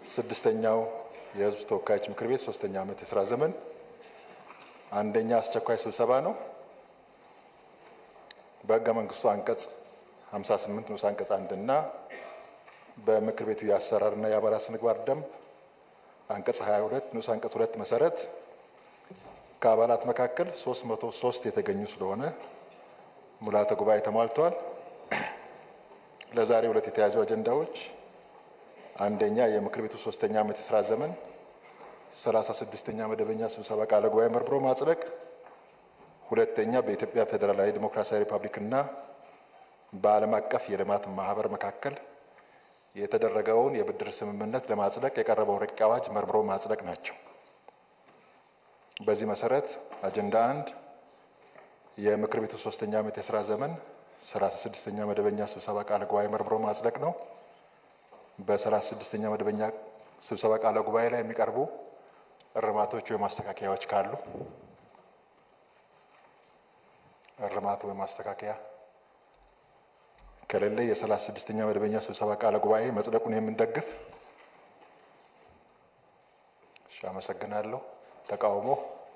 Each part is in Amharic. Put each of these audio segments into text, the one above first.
ስድስተኛው የሕዝብ ተወካዮች ምክር ቤት ሶስተኛ ዓመት የስራ ዘመን አንደኛ አስቸኳይ ስብሰባ ነው። በሕገ መንግስቱ አንቀጽ 58 ንዑስ አንቀጽ አንድ እና በምክር ቤቱ የአሰራርና የአባላት ስነ ምግባር ደንብ አንቀጽ 22 ንዑስ አንቀጽ ሁለት መሰረት ከአባላት መካከል 303 የተገኙ ስለሆነ ሙላተ ጉባኤ ተሟልተዋል። ለዛሬ ሁለት የተያዙ አጀንዳዎች አንደኛ የምክር ቤቱ ሶስተኛ ዓመት የስራ ዘመን ሰላሳ ስድስተኛ መደበኛ ስብሰባ ቃለ ጉባኤ መርምሮ ማጽደቅ፣ ሁለተኛ በኢትዮጵያ ፌዴራላዊ ዲሞክራሲያዊ ሪፐብሊክና በዓለም አቀፍ የልማት ማህበር መካከል የተደረገውን የብድር ስምምነት ለማጽደቅ የቀረበውን ረቂቅ አዋጅ መርምሮ ማጽደቅ ናቸው። በዚህ መሰረት አጀንዳ አንድ የምክር ቤቱ ሶስተኛ ዓመት የስራ ዘመን ሰላሳ ስድስተኛ መደበኛ ስብሰባ ቃለ ጉባኤ መርምሮ ማጽደቅ ነው። በሰላሳ ስድስተኛ መደበኛ ስብሰባ ቃለ ጉባኤ ላይ የሚቀርቡ እርማቶች ወይም ማስተካከያዎች ካሉ እርማት ወይም ማስተካከያ ከሌለ የሰላሳ ስድስተኛ መደበኛ ስብሰባ ቃለ ጉባኤ መጽደቁን የምንደግፍ። እሺ፣ አመሰግናለሁ። ተቃውሞ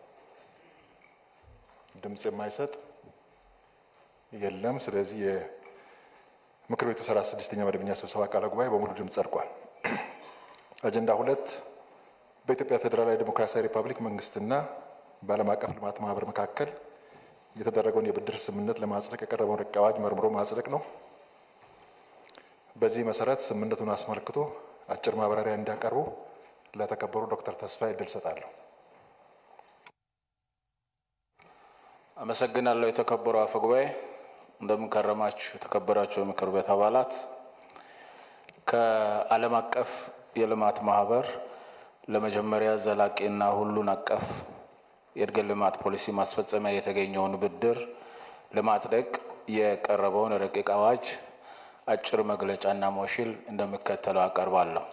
ድምፅ የማይሰጥ የለም። ስለዚህ የምክር ቤቱ ሰላሳ ስድስተኛ መደበኛ ስብሰባ ቃለ ጉባኤ በሙሉ ድምፅ ጸድቋል። አጀንዳ ሁለት በኢትዮጵያ ፌዴራላዊ ዴሞክራሲያዊ ሪፐብሊክ መንግስትና በዓለም አቀፍ ልማት ማህበር መካከል የተደረገውን የብድር ስምምነት ለማጽደቅ የቀረበውን ረቂቅ አዋጅ መርምሮ ማጽደቅ ነው። በዚህ መሰረት ስምምነቱን አስመልክቶ አጭር ማብራሪያ እንዲያቀርቡ ለተከበሩ ዶክተር ተስፋዬ እድል ሰጣለሁ። አመሰግናለሁ። የተከበሩ አፈ ጉባኤ፣ እንደምንከረማችሁ የተከበራችሁ የምክር ቤት አባላት ከዓለም አቀፍ የልማት ማህበር ለመጀመሪያ ዘላቂና ሁሉን አቀፍ የእድገት ልማት ፖሊሲ ማስፈጸሚያ የተገኘውን ብድር ለማጽደቅ የቀረበውን ረቂቅ አዋጅ አጭር መግለጫና ሞሽል እንደሚከተለው አቀርባለሁ።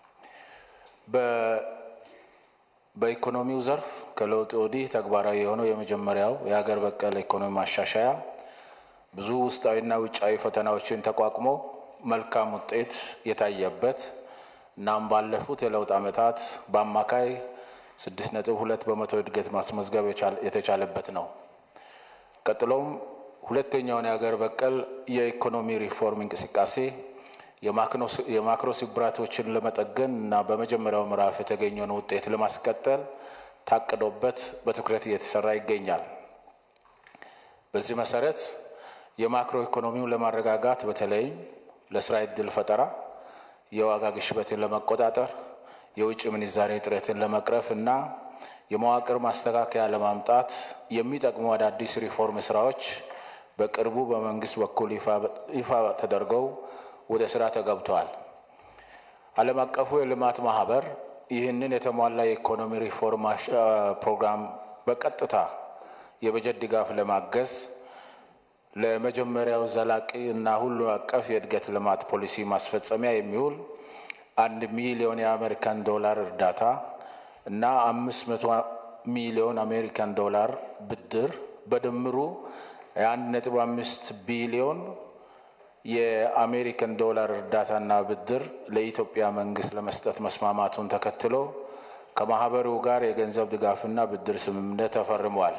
በኢኮኖሚው ዘርፍ ከለውጥ ወዲህ ተግባራዊ የሆነው የመጀመሪያው የሀገር በቀል ኢኮኖሚ ማሻሻያ ብዙ ውስጣዊና ውጫዊ ፈተናዎችን ተቋቁሞ መልካም ውጤት የታየበት እናም ባለፉት የለውጥ ዓመታት በአማካይ ስድስት ነጥብ ሁለት በመቶ እድገት ማስመዝገብ የተቻለበት ነው። ቀጥሎም ሁለተኛውን የሀገር በቀል የኢኮኖሚ ሪፎርም እንቅስቃሴ የማክሮ ስብራቶችን ለመጠገን እና በመጀመሪያው ምዕራፍ የተገኘውን ውጤት ለማስቀጠል ታቅዶበት በትኩረት እየተሰራ ይገኛል። በዚህ መሰረት የማክሮ ኢኮኖሚውን ለማረጋጋት በተለይም ለስራ ዕድል ፈጠራ የዋጋ ግሽበትን ለመቆጣጠር የውጭ ምንዛሬ እጥረትን ለመቅረፍ እና የመዋቅር ማስተካከያ ለማምጣት የሚጠቅሙ አዳዲስ ሪፎርም ስራዎች በቅርቡ በመንግስት በኩል ይፋ ተደርገው ወደ ስራ ተገብተዋል። ዓለም አቀፉ የልማት ማህበር ይህንን የተሟላ የኢኮኖሚ ሪፎርም ፕሮግራም በቀጥታ የበጀት ድጋፍ ለማገዝ ለመጀመሪያው ዘላቂ እና ሁሉ አቀፍ የእድገት ልማት ፖሊሲ ማስፈጸሚያ የሚውል አንድ ሚሊዮን የአሜሪካን ዶላር እርዳታ እና አምስት መቶ ሚሊዮን አሜሪካን ዶላር ብድር በድምሩ የአንድ ነጥብ አምስት ቢሊዮን የአሜሪካን ዶላር እርዳታና ብድር ለኢትዮጵያ መንግስት ለመስጠት መስማማቱን ተከትሎ ከማህበሩ ጋር የገንዘብ ድጋፍና ብድር ስምምነት ተፈርሟል።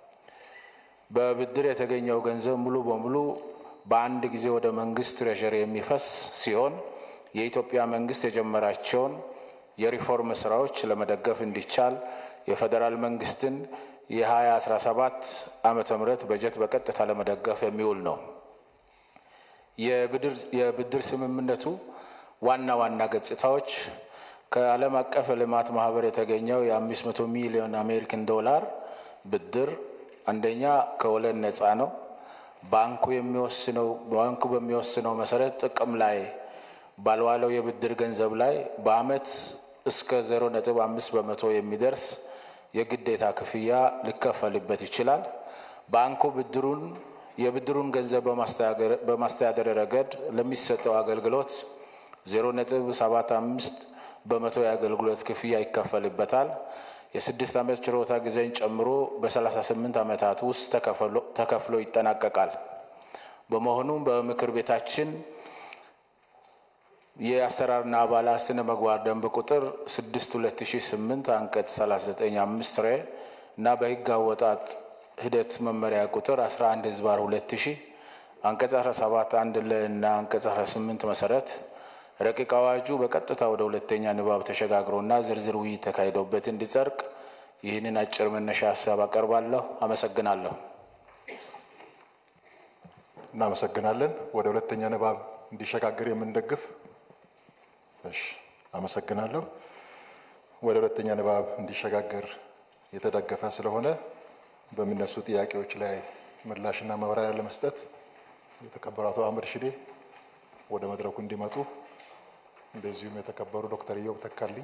በብድር የተገኘው ገንዘብ ሙሉ በሙሉ በአንድ ጊዜ ወደ መንግስት ትሬዠሪ የሚፈስ ሲሆን የኢትዮጵያ መንግስት የጀመራቸውን የሪፎርም ስራዎች ለመደገፍ እንዲቻል የፌዴራል መንግስትን የ2017 ዓመተ ምህረት በጀት በቀጥታ ለመደገፍ የሚውል ነው። የብድር ስምምነቱ ዋና ዋና ገጽታዎች ከዓለም አቀፍ የልማት ማህበር የተገኘው የ500 ሚሊዮን አሜሪካን ዶላር ብድር አንደኛ ከወለድ ነፃ ነው። ባንኩ የሚወስነው ባንኩ በሚወስነው መሰረት ጥቅም ላይ ባልዋለው የብድር ገንዘብ ላይ በአመት እስከ 0.5 በመቶ የሚደርስ የግዴታ ክፍያ ሊከፈልበት ይችላል። ባንኩ ብድሩን የብድሩን ገንዘብ በማስተዳደር ረገድ ለሚሰጠው አገልግሎት 0.75 በመቶ የአገልግሎት ክፍያ ይከፈልበታል። የስድስት ዓመት ችሮታ ጊዜን ጨምሮ በ38 ዓመታት ውስጥ ተከፍሎ ይጠናቀቃል። በመሆኑም በምክር ቤታችን የአሰራርና አባላት ስነ ምግባር ደንብ ቁጥር 6 2008 አንቀጽ 39 ሬ እና በሕግ አወጣጥ ሂደት መመሪያ ቁጥር 11 ህዝባር 2000 አንቀጽ 17 አንድ ለ እና አንቀጽ 18 መሰረት ረቂቅ አዋጁ በቀጥታ ወደ ሁለተኛ ንባብ ተሸጋግሮና ዝርዝር ውይይት ተካሂዶበት እንዲጸድቅ ይህንን አጭር መነሻ ሀሳብ አቀርባለሁ። አመሰግናለሁ። እናመሰግናለን። ወደ ሁለተኛ ንባብ እንዲሸጋገር የምንደግፍ እሺ፣ አመሰግናለሁ። ወደ ሁለተኛ ንባብ እንዲሸጋገር የተደገፈ ስለሆነ በሚነሱ ጥያቄዎች ላይ ምላሽና ማብራሪያ ለመስጠት የተከበሩ አቶ አህመድ ሽዴ ወደ መድረኩ እንዲመጡ እንደዚሁም የተከበሩ ዶክተር ኢዮብ ተካልኝ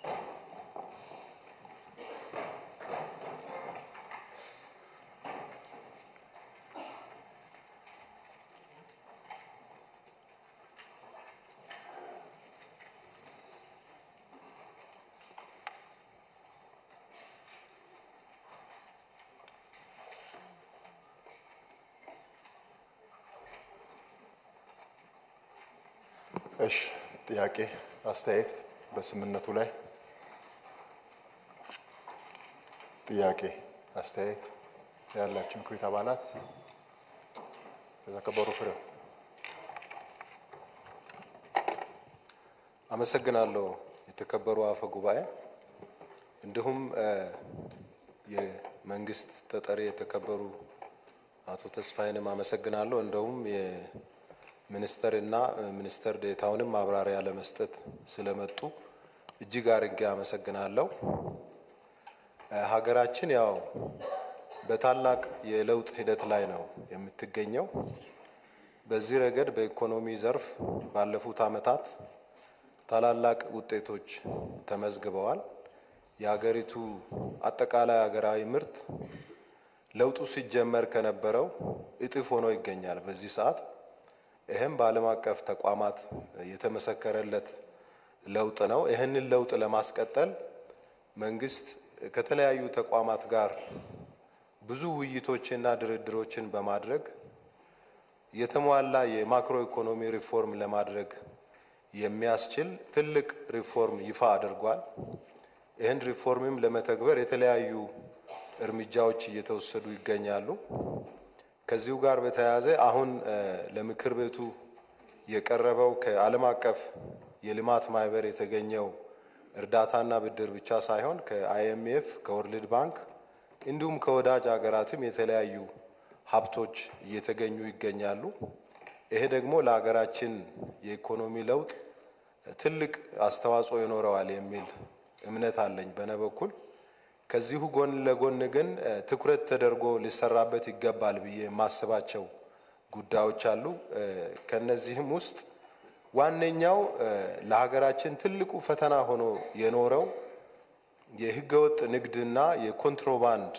እሺ ጥያቄ አስተያየት በስምምነቱ ላይ ጥያቄ አስተያየት ያላቸው ምክር ቤት አባላት የተከበሩ ፍሬው አመሰግናለሁ። የተከበሩ አፈ ጉባኤ፣ እንዲሁም የመንግስት ተጠሪ የተከበሩ አቶ ተስፋዬንም አመሰግናለሁ። እንደውም የሚኒስተር እና ሚኒስተር ዴታውንም ማብራሪያ ለመስጠት ስለመጡ እጅግ አርጌ አመሰግናለሁ። ሀገራችን ያው በታላቅ የለውጥ ሂደት ላይ ነው የምትገኘው። በዚህ ረገድ በኢኮኖሚ ዘርፍ ባለፉት ዓመታት ታላላቅ ውጤቶች ተመዝግበዋል። የሀገሪቱ አጠቃላይ ሀገራዊ ምርት ለውጡ ሲጀመር ከነበረው እጥፍ ሆኖ ይገኛል በዚህ ሰዓት። ይህም በዓለም አቀፍ ተቋማት የተመሰከረለት ለውጥ ነው። ይህንን ለውጥ ለማስቀጠል መንግስት ከተለያዩ ተቋማት ጋር ብዙ ውይይቶችና ድርድሮችን በማድረግ የተሟላ የማክሮ ኢኮኖሚ ሪፎርም ለማድረግ የሚያስችል ትልቅ ሪፎርም ይፋ አድርጓል። ይህን ሪፎርምም ለመተግበር የተለያዩ እርምጃዎች እየተወሰዱ ይገኛሉ። ከዚሁ ጋር በተያያዘ አሁን ለምክር ቤቱ የቀረበው ከዓለም አቀፍ የልማት ማህበር የተገኘው እርዳታና ብድር ብቻ ሳይሆን ከአይኤምኤፍ፣ ከወርልድ ባንክ እንዲሁም ከወዳጅ ሀገራትም የተለያዩ ሀብቶች እየተገኙ ይገኛሉ። ይሄ ደግሞ ለሀገራችን የኢኮኖሚ ለውጥ ትልቅ አስተዋጽኦ ይኖረዋል የሚል እምነት አለኝ በነ በኩል። ከዚሁ ጎን ለጎን ግን ትኩረት ተደርጎ ሊሰራበት ይገባል ብዬ የማስባቸው ጉዳዮች አሉ። ከነዚህም ውስጥ ዋነኛው ለሀገራችን ትልቁ ፈተና ሆኖ የኖረው የህገወጥ ንግድና የኮንትሮባንድ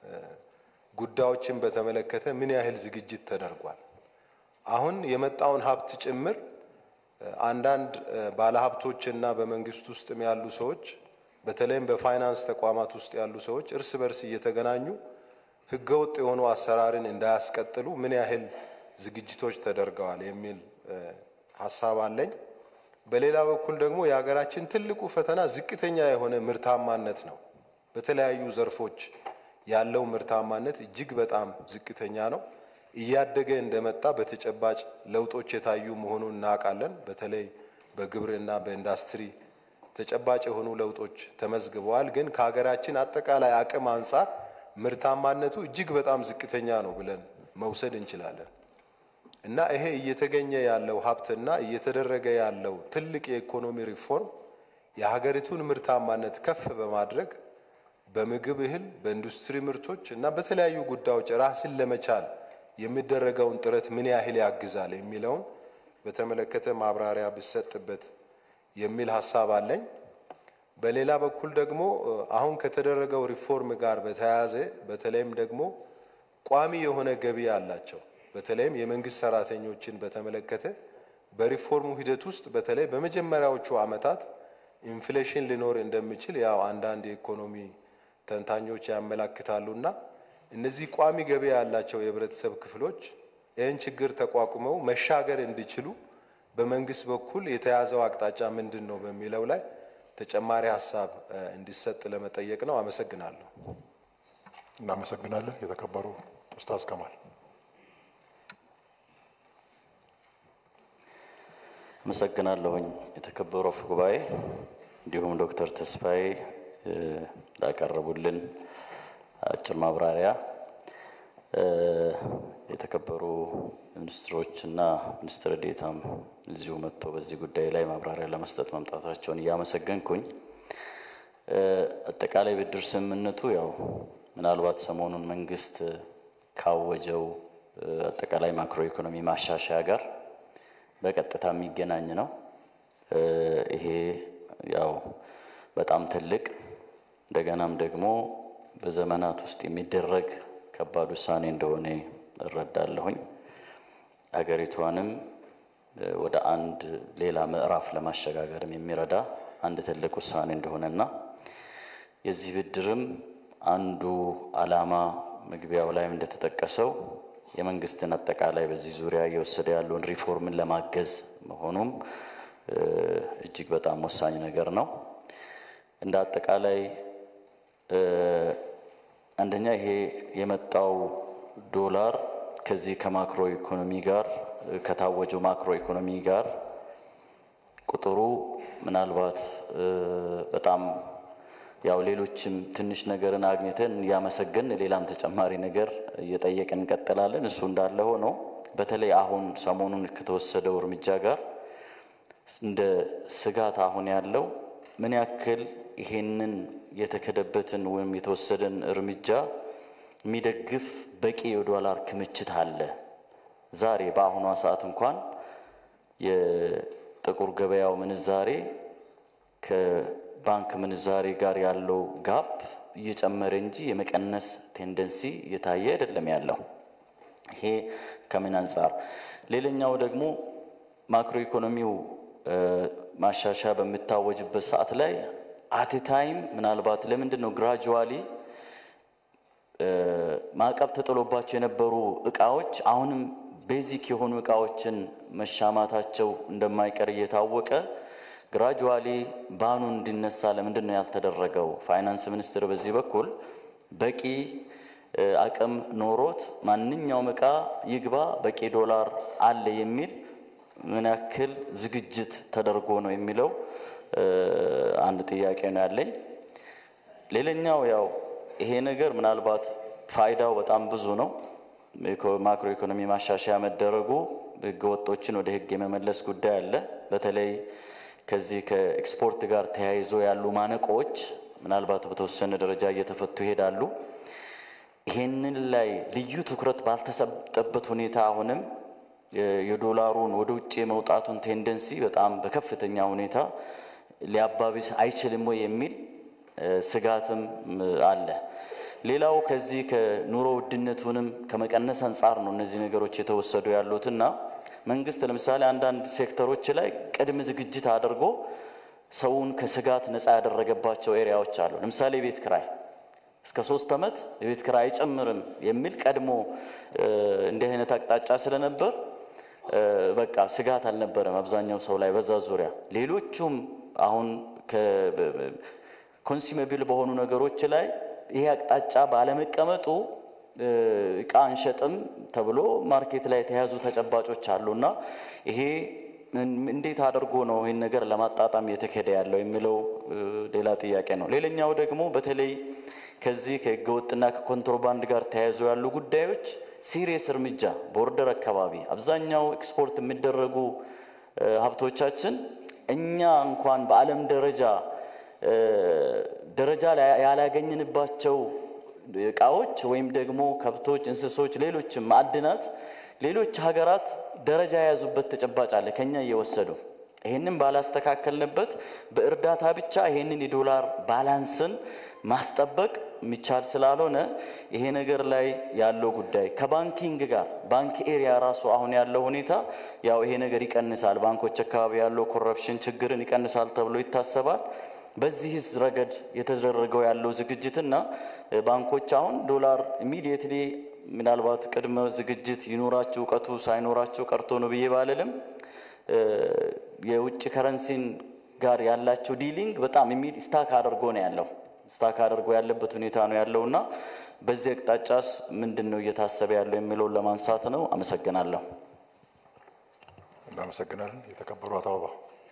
ጉዳዮችን በተመለከተ ምን ያህል ዝግጅት ተደርጓል? አሁን የመጣውን ሀብት ጭምር አንዳንድ ባለሀብቶችና በመንግስት ውስጥም ያሉ ሰዎች በተለይም በፋይናንስ ተቋማት ውስጥ ያሉ ሰዎች እርስ በርስ እየተገናኙ ህገወጥ የሆኑ አሰራርን እንዳያስቀጥሉ ምን ያህል ዝግጅቶች ተደርገዋል የሚል ሀሳብ አለኝ። በሌላ በኩል ደግሞ የሀገራችን ትልቁ ፈተና ዝቅተኛ የሆነ ምርታማነት ነው። በተለያዩ ዘርፎች ያለው ምርታማነት እጅግ በጣም ዝቅተኛ ነው። እያደገ እንደመጣ በተጨባጭ ለውጦች የታዩ መሆኑን እናውቃለን። በተለይ በግብርና በኢንዱስትሪ ተጨባጭ የሆኑ ለውጦች ተመዝግበዋል። ግን ከሀገራችን አጠቃላይ አቅም አንጻር ምርታማነቱ እጅግ በጣም ዝቅተኛ ነው ብለን መውሰድ እንችላለን እና ይሄ እየተገኘ ያለው ሀብትና እየተደረገ ያለው ትልቅ የኢኮኖሚ ሪፎርም የሀገሪቱን ምርታማነት ከፍ በማድረግ በምግብ እህል፣ በኢንዱስትሪ ምርቶች እና በተለያዩ ጉዳዮች ራስን ለመቻል የሚደረገውን ጥረት ምን ያህል ያግዛል የሚለውን በተመለከተ ማብራሪያ ቢሰጥበት የሚል ሀሳብ አለኝ። በሌላ በኩል ደግሞ አሁን ከተደረገው ሪፎርም ጋር በተያያዘ በተለይም ደግሞ ቋሚ የሆነ ገቢ ያላቸው በተለይም የመንግስት ሰራተኞችን በተመለከተ በሪፎርሙ ሂደት ውስጥ በተለይ በመጀመሪያዎቹ ዓመታት ኢንፍሌሽን ሊኖር እንደሚችል ያው አንዳንድ የኢኮኖሚ ተንታኞች ያመላክታሉና እነዚህ ቋሚ ገቢ ያላቸው የህብረተሰብ ክፍሎች ይህን ችግር ተቋቁመው መሻገር እንዲችሉ በመንግስት በኩል የተያዘው አቅጣጫ ምንድን ነው በሚለው ላይ ተጨማሪ ሀሳብ እንዲሰጥ ለመጠየቅ ነው። አመሰግናለሁ። እናመሰግናለን። የተከበሩ ኡስታዝ ከማል አመሰግናለሁኝ። የተከበሩ አፈ ጉባኤ እንዲሁም ዶክተር ተስፋዬ ላቀረቡልን አጭር ማብራሪያ የተከበሩ ሚኒስትሮች እና ሚኒስትር ዴታም እዚሁ መጥቶ በዚህ ጉዳይ ላይ ማብራሪያ ለመስጠት መምጣታቸውን እያመሰገንኩኝ አጠቃላይ ብድር ስምምነቱ ያው ምናልባት ሰሞኑን መንግስት ካወጀው አጠቃላይ ማክሮ ኢኮኖሚ ማሻሻያ ጋር በቀጥታ የሚገናኝ ነው። ይሄ ያው በጣም ትልቅ እንደገናም ደግሞ በዘመናት ውስጥ የሚደረግ ከባድ ውሳኔ እንደሆነ እረዳለሁኝ። ሀገሪቷንም ወደ አንድ ሌላ ምዕራፍ ለማሸጋገርም የሚረዳ አንድ ትልቅ ውሳኔ እንደሆነና የዚህ ብድርም አንዱ ዓላማ መግቢያው ላይም እንደተጠቀሰው የመንግስትን አጠቃላይ በዚህ ዙሪያ እየወሰደ ያለውን ሪፎርምን ለማገዝ መሆኑም እጅግ በጣም ወሳኝ ነገር ነው። እንደ አጠቃላይ አንደኛ ይሄ የመጣው ዶላር ከዚህ ከማክሮ ኢኮኖሚ ጋር ከታወጀው ማክሮ ኢኮኖሚ ጋር ቁጥሩ ምናልባት በጣም ያው ሌሎችም ትንሽ ነገርን አግኝተን እያመሰገን ሌላም ተጨማሪ ነገር እየጠየቅን እንቀጥላለን። እሱ እንዳለ ሆኖ በተለይ አሁን ሰሞኑን ከተወሰደው እርምጃ ጋር እንደ ስጋት አሁን ያለው ምን ያክል ይሄንን የተከደበትን ወይም የተወሰደን እርምጃ የሚደግፍ በቂ የዶላር ክምችት አለ። ዛሬ በአሁኗ ሰዓት እንኳን የጥቁር ገበያው ምንዛሬ ከባንክ ምንዛሬ ጋር ያለው ጋፕ እየጨመረ እንጂ የመቀነስ ቴንደንሲ እየታየ አይደለም ያለው። ይሄ ከምን አንጻር? ሌላኛው ደግሞ ማክሮ ኢኮኖሚው ማሻሻያ በሚታወጅበት ሰዓት ላይ አት ታይም ምናልባት ለምንድን ነው ግራጁዋሊ ማዕቀብ ተጥሎባቸው የነበሩ እቃዎች አሁንም ቤዚክ የሆኑ እቃዎችን መሻማታቸው እንደማይቀር እየታወቀ ግራጁዋሊ ባኑ እንዲነሳ ለምንድን ነው ያልተደረገው? ፋይናንስ ሚኒስትር በዚህ በኩል በቂ አቅም ኖሮት ማንኛውም እቃ ይግባ በቂ ዶላር አለ የሚል ምን ያክል ዝግጅት ተደርጎ ነው የሚለው አንድ ጥያቄ ነው ያለኝ። ሌላኛው ያው ይሄ ነገር ምናልባት ፋይዳው በጣም ብዙ ነው። ማክሮ ኢኮኖሚ ማሻሻያ መደረጉ ህገወጦችን ወደ ህግ የመመለስ ጉዳይ አለ። በተለይ ከዚህ ከኤክስፖርት ጋር ተያይዞ ያሉ ማነቆዎች ምናልባት በተወሰነ ደረጃ እየተፈቱ ይሄዳሉ። ይሄንን ላይ ልዩ ትኩረት ባልተሰጠበት ሁኔታ አሁንም የዶላሩን ወደ ውጭ የመውጣቱን ቴንደንሲ በጣም በከፍተኛ ሁኔታ ሊያባብስ አይችልም ወይ የሚል ስጋትም አለ። ሌላው ከዚህ ከኑሮ ውድነቱንም ከመቀነስ አንጻር ነው እነዚህ ነገሮች የተወሰዱ ያሉትና መንግስት ለምሳሌ አንዳንድ ሴክተሮች ላይ ቅድመ ዝግጅት አድርጎ ሰውን ከስጋት ነፃ ያደረገባቸው ኤሪያዎች አሉ። ለምሳሌ የቤት ክራይ እስከ ሶስት ዓመት የቤት ክራይ አይጨምርም የሚል ቀድሞ እንዲህ አይነት አቅጣጫ ስለነበር በቃ ስጋት አልነበረም አብዛኛው ሰው ላይ በዛ ዙሪያ። ሌሎቹም አሁን ኮንሱሜብል በሆኑ ነገሮች ላይ ይሄ አቅጣጫ ባለመቀመጡ እቃ አንሸጥም ተብሎ ማርኬት ላይ የተያዙ ተጨባጮች አሉና ይሄ እንዴት አድርጎ ነው ይህን ነገር ለማጣጣም እየተካሄደ ያለው የሚለው ሌላ ጥያቄ ነው። ሌላኛው ደግሞ በተለይ ከዚህ ከህገወጥና ከኮንትሮባንድ ጋር ተያይዞ ያሉ ጉዳዮች ሲሪየስ እርምጃ ቦርደር አካባቢ አብዛኛው ኤክስፖርት የሚደረጉ ሀብቶቻችን እኛ እንኳን በዓለም ደረጃ ደረጃ ያላገኝንባቸው እቃዎች ወይም ደግሞ ከብቶች፣ እንስሶች፣ ሌሎችም ማዕድናት ሌሎች ሀገራት ደረጃ የያዙበት ተጨባጭ አለ ከኛ እየወሰዱ ይህንን ባላስተካከልንበት በእርዳታ ብቻ ይህንን የዶላር ባላንስን ማስጠበቅ የሚቻል ስላልሆነ ይሄ ነገር ላይ ያለው ጉዳይ ከባንኪንግ ጋር ባንክ ኤሪያ ራሱ አሁን ያለው ሁኔታ ያው ይሄ ነገር ይቀንሳል፣ ባንኮች አካባቢ ያለው ኮረፕሽን ችግርን ይቀንሳል ተብሎ ይታሰባል። በዚህስ ረገድ የተደረገው ያለው ዝግጅትና ባንኮች አሁን ዶላር ኢሚዲየትሊ ምናልባት ቅድመ ዝግጅት ይኖራቸው እውቀቱ ሳይኖራቸው ቀርቶ ነው ብዬ ባልልም የውጭ ከረንሲን ጋር ያላቸው ዲሊንግ በጣም የሚል ስታክ አድርጎ ነው ያለው ስታክ አድርጎ ያለበት ሁኔታ ነው ያለው እና በዚህ አቅጣጫስ ምንድን ነው እየታሰበ ያለው የሚለውን ለማንሳት ነው። አመሰግናለሁ። እናመሰግናለን። የተከበሩ አቶ አበባ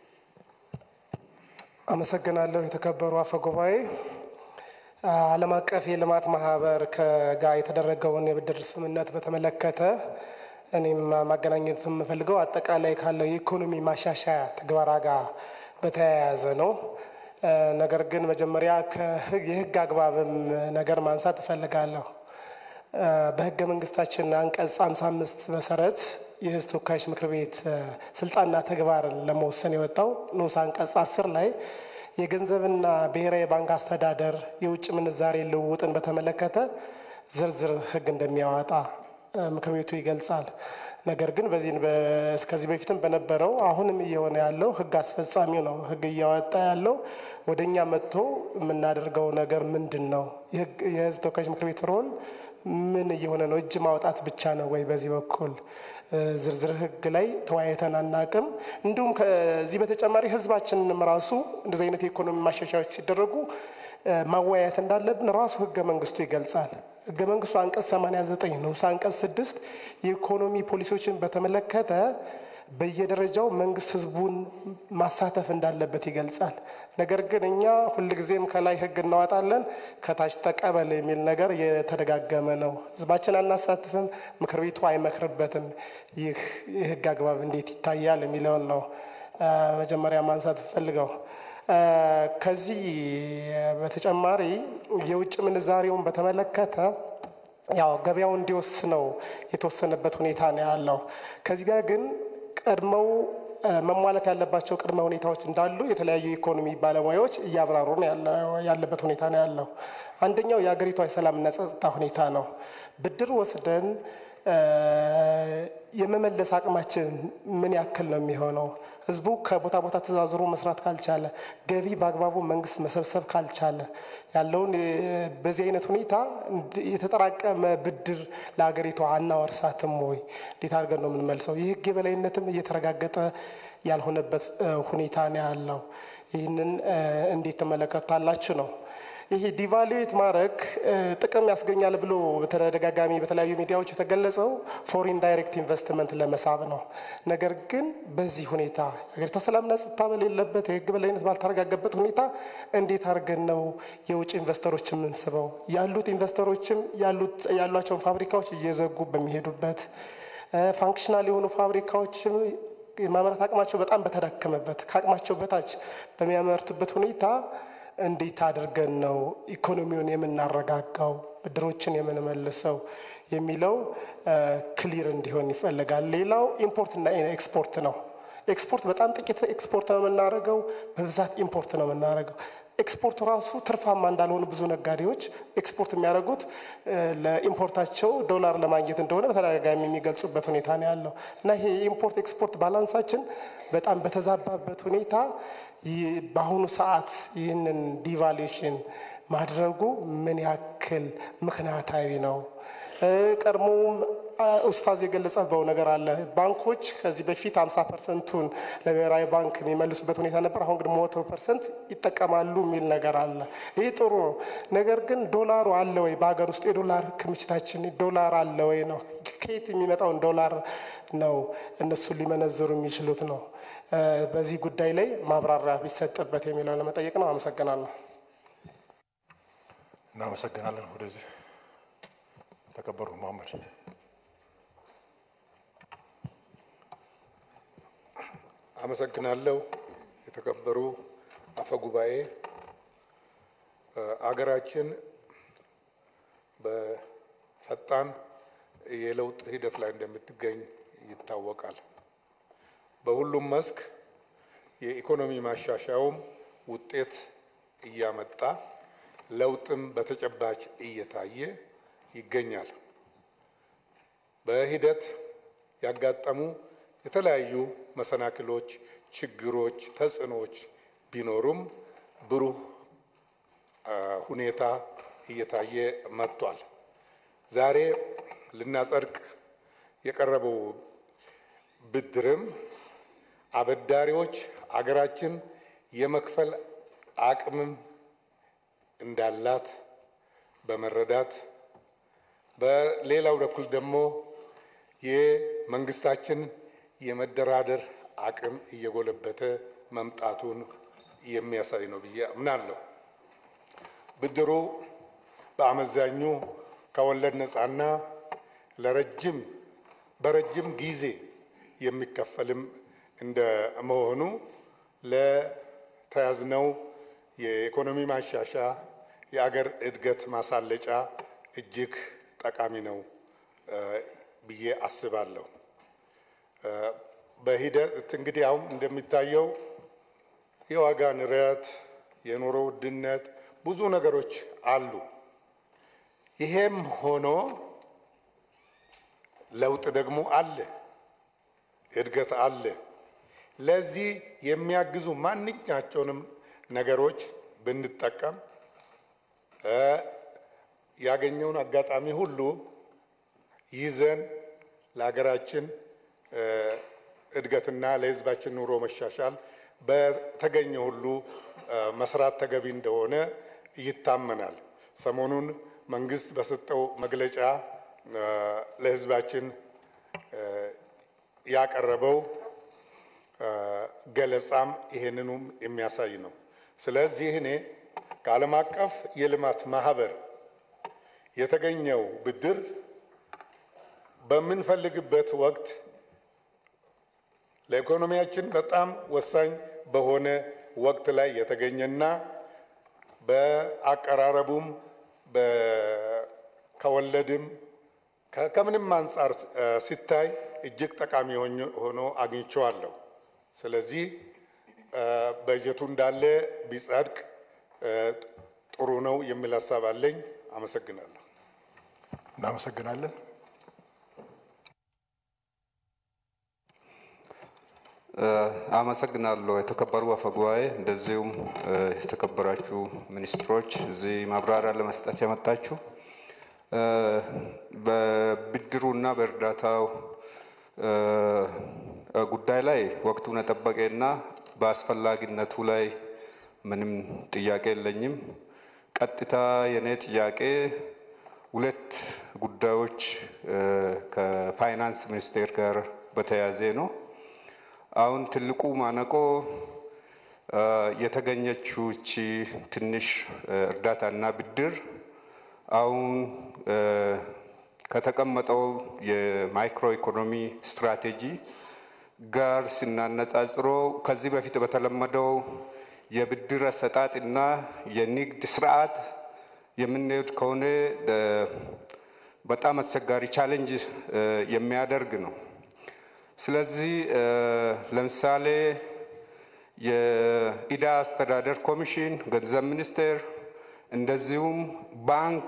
አመሰግናለሁ። የተከበሩ አፈ ጉባኤ፣ ዓለም አቀፍ የልማት ማህበር ከጋር የተደረገውን የብድር ስምምነት በተመለከተ እኔም ማገናኘት የምፈልገው አጠቃላይ ካለው የኢኮኖሚ ማሻሻያ ትግበራ ጋር በተያያዘ ነው። ነገር ግን መጀመሪያ የህግ አግባብም ነገር ማንሳት እፈልጋለሁ። በህገ መንግስታችን አንቀጽ 55 መሰረት የህዝብ ተወካዮች ምክር ቤት ስልጣንና ተግባርን ለመወሰን የወጣው ንዑስ አንቀጽ 10 ላይ የገንዘብና ብሔራዊ ባንክ አስተዳደር የውጭ ምንዛሬ ልውውጥን በተመለከተ ዝርዝር ህግ እንደሚያወጣ ምክር ቤቱ ይገልጻል። ነገር ግን በዚህ እስከዚህ በፊትም በነበረው አሁንም እየሆነ ያለው ህግ አስፈጻሚው ነው ህግ እያወጣ ያለው። ወደ እኛ መጥቶ የምናደርገው ነገር ምንድን ነው? የህዝብ ተወካዮች ምክር ቤት ሮል ምን እየሆነ ነው? እጅ ማውጣት ብቻ ነው ወይ? በዚህ በኩል ዝርዝር ህግ ላይ ተወያይተን አናቅም። እንዲሁም ከዚህ በተጨማሪ ህዝባችንንም ራሱ እንደዚህ አይነት የኢኮኖሚ ማሻሻያዎች ሲደረጉ ማወያየት እንዳለብን ራሱ ህገ መንግስቱ ይገልጻል። ህገ መንግስቱ አንቀጽ 89 ንዑስ አንቀጽ ስድስት የኢኮኖሚ ፖሊሲዎችን በተመለከተ በየደረጃው መንግስት ህዝቡን ማሳተፍ እንዳለበት ይገልጻል። ነገር ግን እኛ ሁልጊዜም ከላይ ህግ እናወጣለን፣ ከታች ተቀበል የሚል ነገር የተደጋገመ ነው። ህዝባችን አናሳትፍም፣ ምክር ቤቱ አይመክርበትም። ይህ የህግ አግባብ እንዴት ይታያል የሚለውን ነው መጀመሪያ ማንሳት ፈልገው። ከዚህ በተጨማሪ የውጭ ምንዛሬውን በተመለከተ ያው ገበያው እንዲወስነው የተወሰነበት ሁኔታ ነው ያለው። ከዚህ ጋር ግን ቀድመው መሟላት ያለባቸው ቅድመ ሁኔታዎች እንዳሉ የተለያዩ የኢኮኖሚ ባለሙያዎች እያብራሩ ነው ያለበት ሁኔታ ነው ያለው። አንደኛው የሀገሪቷ የሰላምና ጸጥታ ሁኔታ ነው። ብድር ወስደን የመመለስ አቅማችን ምን ያክል ነው የሚሆነው? ህዝቡ ከቦታ ቦታ ተዛዝሮ መስራት ካልቻለ፣ ገቢ በአግባቡ መንግስት መሰብሰብ ካልቻለ ያለውን በዚህ አይነት ሁኔታ የተጠራቀመ ብድር ለሀገሪቷ አናወርሳትም ወይ? እንዴት አድርገን ነው የምንመልሰው? የህግ የበላይነትም እየተረጋገጠ ያልሆነበት ሁኔታ ነው ያለው። ይህንን እንዴት ትመለከታላችሁ ነው ይሄ ዲቫሉዌት ማድረግ ጥቅም ያስገኛል ብሎ በተደጋጋሚ በተለያዩ ሚዲያዎች የተገለጸው ፎሪን ዳይሬክት ኢንቨስትመንት ለመሳብ ነው። ነገር ግን በዚህ ሁኔታ ሀገሪቷ ሰላምና ጸጥታ በሌለበት የህግ በላይነት ባልተረጋገበት ሁኔታ እንዴት አድርገን ነው የውጭ ኢንቨስተሮች የምንስበው? ያሉት ኢንቨስተሮችም ያሏቸውን ፋብሪካዎች እየዘጉ በሚሄዱበት ፋንክሽናል የሆኑ ፋብሪካዎችም የማምረት አቅማቸው በጣም በተዳከመበት ከአቅማቸው በታች በሚያመርቱበት ሁኔታ እንዴት አድርገን ነው ኢኮኖሚውን የምናረጋጋው ብድሮችን የምንመልሰው የሚለው ክሊር እንዲሆን ይፈልጋል። ሌላው ኢምፖርትና ኤክስፖርት ነው። ኤክስፖርት በጣም ጥቂት ኤክስፖርት ነው የምናደርገው፣ በብዛት ኢምፖርት ነው የምናደርገው። ኤክስፖርቱ ራሱ ትርፋማ እንዳልሆኑ ብዙ ነጋዴዎች ኤክስፖርት የሚያደርጉት ለኢምፖርታቸው ዶላር ለማግኘት እንደሆነ በተደጋጋሚ የሚገልጹበት ሁኔታ ነው ያለው እና ይሄ የኢምፖርት ኤክስፖርት ባላንሳችን በጣም በተዛባበት ሁኔታ በአሁኑ ሰዓት ይህንን ዲቫሉዌሽን ማድረጉ ምን ያክል ምክንያታዊ ነው? ቀድሞውም ኡስታዝ የገለጸው ነገር አለ። ባንኮች ከዚህ በፊት 50 ፐርሰንቱን ለብሔራዊ ባንክ የሚመልሱበት ሁኔታ ነበር። አሁን ግን መቶ ፐርሰንት ይጠቀማሉ የሚል ነገር አለ። ይህ ጥሩ ነው። ነገር ግን ዶላሩ አለ ወይ? በሀገር ውስጥ የዶላር ክምችታችን ዶላር አለ ወይ ነው። ከየት የሚመጣውን ዶላር ነው እነሱ ሊመነዝሩ የሚችሉት ነው። በዚህ ጉዳይ ላይ ማብራሪያ ቢሰጥበት የሚለው ለመጠየቅ ነው። አመሰግናለሁ። እናመሰግናለን። ወደዚህ ተከበሩ መሐመድ አመሰግናለሁ። የተከበሩ አፈ ጉባኤ፣ አገራችን በፈጣን የለውጥ ሂደት ላይ እንደምትገኝ ይታወቃል። በሁሉም መስክ የኢኮኖሚ ማሻሻያውም ውጤት እያመጣ ለውጥም በተጨባጭ እየታየ ይገኛል። በሂደት ያጋጠሙ የተለያዩ መሰናክሎች፣ ችግሮች፣ ተጽዕኖዎች ቢኖሩም ብሩህ ሁኔታ እየታየ መጥቷል። ዛሬ ልናጸድቅ የቀረበው ብድርም አበዳሪዎች አገራችን የመክፈል አቅምም እንዳላት በመረዳት በሌላው በኩል ደግሞ የመንግስታችን የመደራደር አቅም እየጎለበተ መምጣቱን የሚያሳይ ነው ብዬ አምናለሁ። ብድሩ በአመዛኙ ከወለድ ነፃና ለረጅም በረጅም ጊዜ የሚከፈልም እንደ መሆኑ ለተያዝነው የኢኮኖሚ ማሻሻ የአገር እድገት ማሳለጫ እጅግ ጠቃሚ ነው ብዬ አስባለሁ። በሂደት እንግዲህ አሁን እንደሚታየው የዋጋ ንረት፣ የኑሮ ውድነት ብዙ ነገሮች አሉ። ይሄም ሆኖ ለውጥ ደግሞ አለ፣ እድገት አለ። ለዚህ የሚያግዙ ማንኛቸውንም ነገሮች ብንጠቀም ያገኘውን አጋጣሚ ሁሉ ይዘን ለሀገራችን እድገትና ለሕዝባችን ኑሮ መሻሻል በተገኘ ሁሉ መስራት ተገቢ እንደሆነ ይታመናል። ሰሞኑን መንግስት በሰጠው መግለጫ ለሕዝባችን ያቀረበው ገለጻም ይሄንኑም የሚያሳይ ነው። ስለዚህ እኔ ከዓለም አቀፍ የልማት ማህበር የተገኘው ብድር በምንፈልግበት ወቅት ለኢኮኖሚያችን በጣም ወሳኝ በሆነ ወቅት ላይ የተገኘና በአቀራረቡም ከወለድም ከምንም አንጻር ሲታይ እጅግ ጠቃሚ ሆኖ አግኝቼዋለሁ። ስለዚህ በጀቱ እንዳለ ቢጸድቅ ጥሩ ነው የሚል ሀሳብ አለኝ። አመሰግናለሁ። እናመሰግናለን። አመሰግናለሁ የተከበሩ አፈ ጉባኤ፣ እንደዚሁም የተከበራችሁ ሚኒስትሮች እዚህ ማብራሪያ ለመስጠት የመጣችሁ በብድሩና በእርዳታው ጉዳይ ላይ ወቅቱን የጠበቀና በአስፈላጊነቱ ላይ ምንም ጥያቄ የለኝም። ቀጥታ የኔ ጥያቄ ሁለት ጉዳዮች ከፋይናንስ ሚኒስቴር ጋር በተያያዘ ነው። አሁን ትልቁ ማነቆ የተገኘችው እቺ ትንሽ እርዳታና ብድር አሁን ከተቀመጠው የማይክሮ ኢኮኖሚ ስትራቴጂ ጋር ስናነጻጽሮ ከዚህ በፊት በተለመደው የብድር አሰጣጥና የንግድ ስርዓት የምንሄድ ከሆነ በጣም አስቸጋሪ ቻሌንጅ የሚያደርግ ነው። ስለዚህ ለምሳሌ የኢዳ አስተዳደር ኮሚሽን፣ ገንዘብ ሚኒስቴር እንደዚሁም ባንክ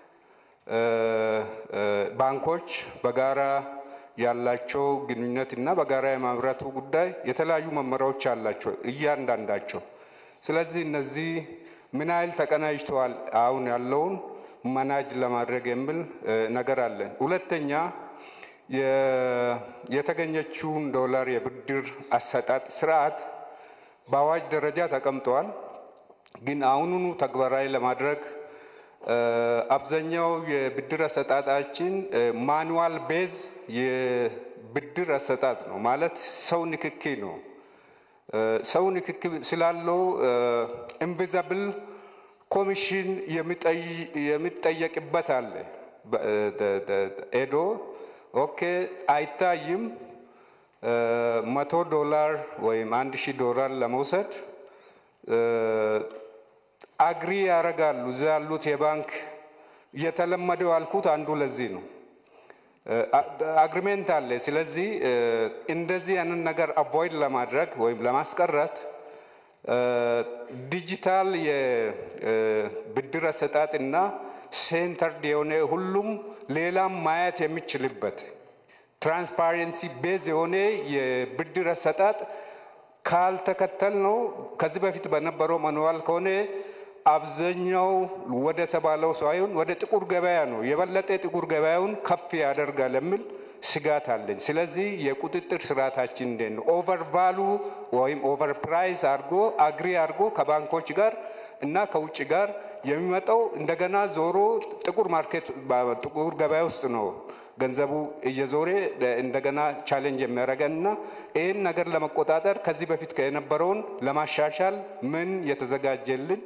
ባንኮች በጋራ ያላቸው ግንኙነት እና በጋራ የማምረቱ ጉዳይ የተለያዩ መመሪያዎች አላቸው እያንዳንዳቸው። ስለዚህ እነዚህ ምን ያህል ተቀናጅተዋል አሁን ያለውን መናጅ ለማድረግ የሚል ነገር አለን። ሁለተኛ የተገኘችውን ዶላር የብድር አሰጣጥ ስርዓት በአዋጅ ደረጃ ተቀምጠዋል። ግን አሁኑኑ ተግባራዊ ለማድረግ አብዛኛው የብድር አሰጣጣችን ማኑዋል ቤዝ የብድር አሰጣጥ ነው ማለት ሰው ንክኪ ነው። ሰው ንክኪ ስላለው ኢንቪዛብል ኮሚሽን የሚጠየቅበት አለ። ኤዶ ኦኬ አይታይም። መቶ ዶላር ወይም አንድ ሺህ ዶላር ለመውሰድ አግሪ ያደርጋሉ። እዛ ያሉት የባንክ እየተለመደው ያልኩት አንዱ ለዚህ ነው። አግሪሜንት አለ። ስለዚህ እንደዚህ ያንን ነገር አቮይድ ለማድረግ ወይም ለማስቀረት ዲጂታል የብድር አሰጣጥና ሴንተርድ የሆነ ሁሉም ሌላም ማየት የሚችልበት ትራንስፓረንሲ ቤዝ የሆነ የብድር አሰጣጥ ካልተከተል ነው ከዚህ በፊት በነበረው ማኑዋል ከሆነ አብዛኛው ወደ ተባለው ሳይሆን ወደ ጥቁር ገበያ ነው የበለጠ ጥቁር ገበያውን ከፍ ያደርጋል የሚል ስጋት አለኝ። ስለዚህ የቁጥጥር ስርዓታችን እንዴት ነው? ኦቨር ቫሉ ወይም ኦቨር ፕራይስ አድርጎ አግሪ አድርጎ ከባንኮች ጋር እና ከውጭ ጋር የሚመጣው እንደገና ዞሮ ጥቁር ማርኬት ጥቁር ገበያ ውስጥ ነው ገንዘቡ እየዞረ እንደገና ቻሌንጅ የሚያደርገን እና ይህን ነገር ለመቆጣጠር ከዚህ በፊት የነበረውን ለማሻሻል ምን የተዘጋጀልን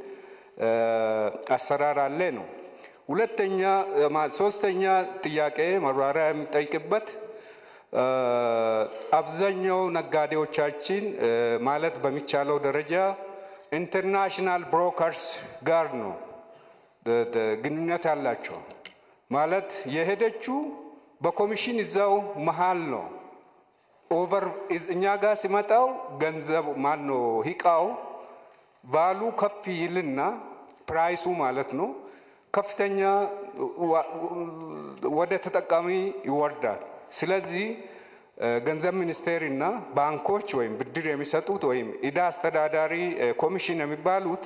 አሰራር አለ ነው። ሁለተኛ ሶስተኛ ጥያቄ ማብራሪያ የሚጠይቅበት አብዛኛው ነጋዴዎቻችን ማለት በሚቻለው ደረጃ ኢንተርናሽናል ብሮከርስ ጋር ነው ግንኙነት ያላቸው። ማለት የሄደችው በኮሚሽን እዛው መሀል ነው። ኦቨር እኛ ጋር ሲመጣው ገንዘብ ማን ነው ሂቃው ቫሉ ከፍ ይልና ፕራይሱ ማለት ነው ከፍተኛ ወደ ተጠቃሚ ይወርዳል። ስለዚህ ገንዘብ ሚኒስቴር እና ባንኮች ወይም ብድር የሚሰጡት ወይም ኢዳ አስተዳዳሪ ኮሚሽን የሚባሉት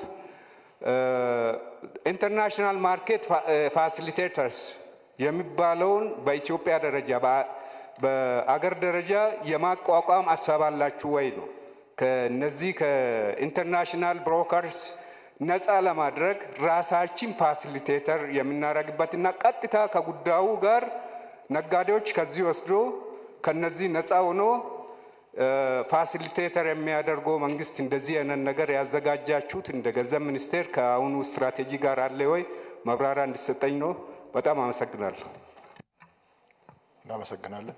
ኢንተርናሽናል ማርኬት ፋሲሊቴተርስ የሚባለውን በኢትዮጵያ ደረጃ በአገር ደረጃ የማቋቋም ሀሳብ አላችሁ ወይ ነው። ከነዚህ ከኢንተርናሽናል ብሮከርስ ነፃ ለማድረግ ራሳችን ፋሲሊቴተር የምናደርግበትና ቀጥታ ከጉዳዩ ጋር ነጋዴዎች ከዚህ ወስዶ ከነዚህ ነፃ ሆኖ ፋሲሊቴተር የሚያደርገው መንግስት እንደዚህ አይነት ነገር ያዘጋጃችሁት እንደ ገንዘብ ሚኒስቴር ከአሁኑ ስትራቴጂ ጋር አለ ወይ? መብራሪያ እንዲሰጠኝ ነው። በጣም አመሰግናለሁ። እናመሰግናለን።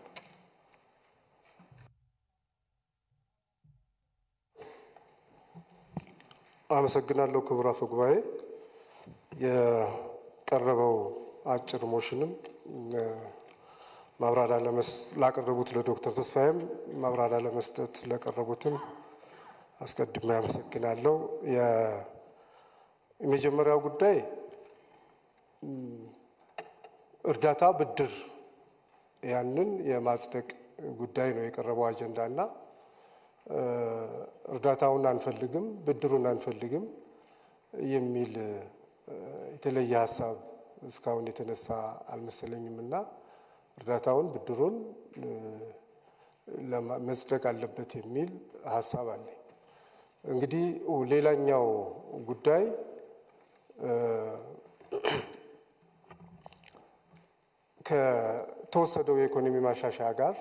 አመሰግናለሁ ክቡር አፈ ጉባኤ። የቀረበው አጭር ሞሽንም ማብራሪያ ላቀረቡት ለዶክተር ተስፋዬም ማብራሪያ ለመስጠት ለቀረቡትም አስቀድሜ አመሰግናለሁ። የመጀመሪያው ጉዳይ እርዳታ ብድር ያንን የማጽደቅ ጉዳይ ነው የቀረበው አጀንዳ እና እርዳታውን አንፈልግም፣ ብድሩን አንፈልግም የሚል የተለየ ሀሳብ እስካሁን የተነሳ አልመሰለኝም እና እርዳታውን ብድሩን መጽደቅ አለበት የሚል ሀሳብ አለኝ። እንግዲህ ሌላኛው ጉዳይ ከተወሰደው የኢኮኖሚ ማሻሻያ ጋር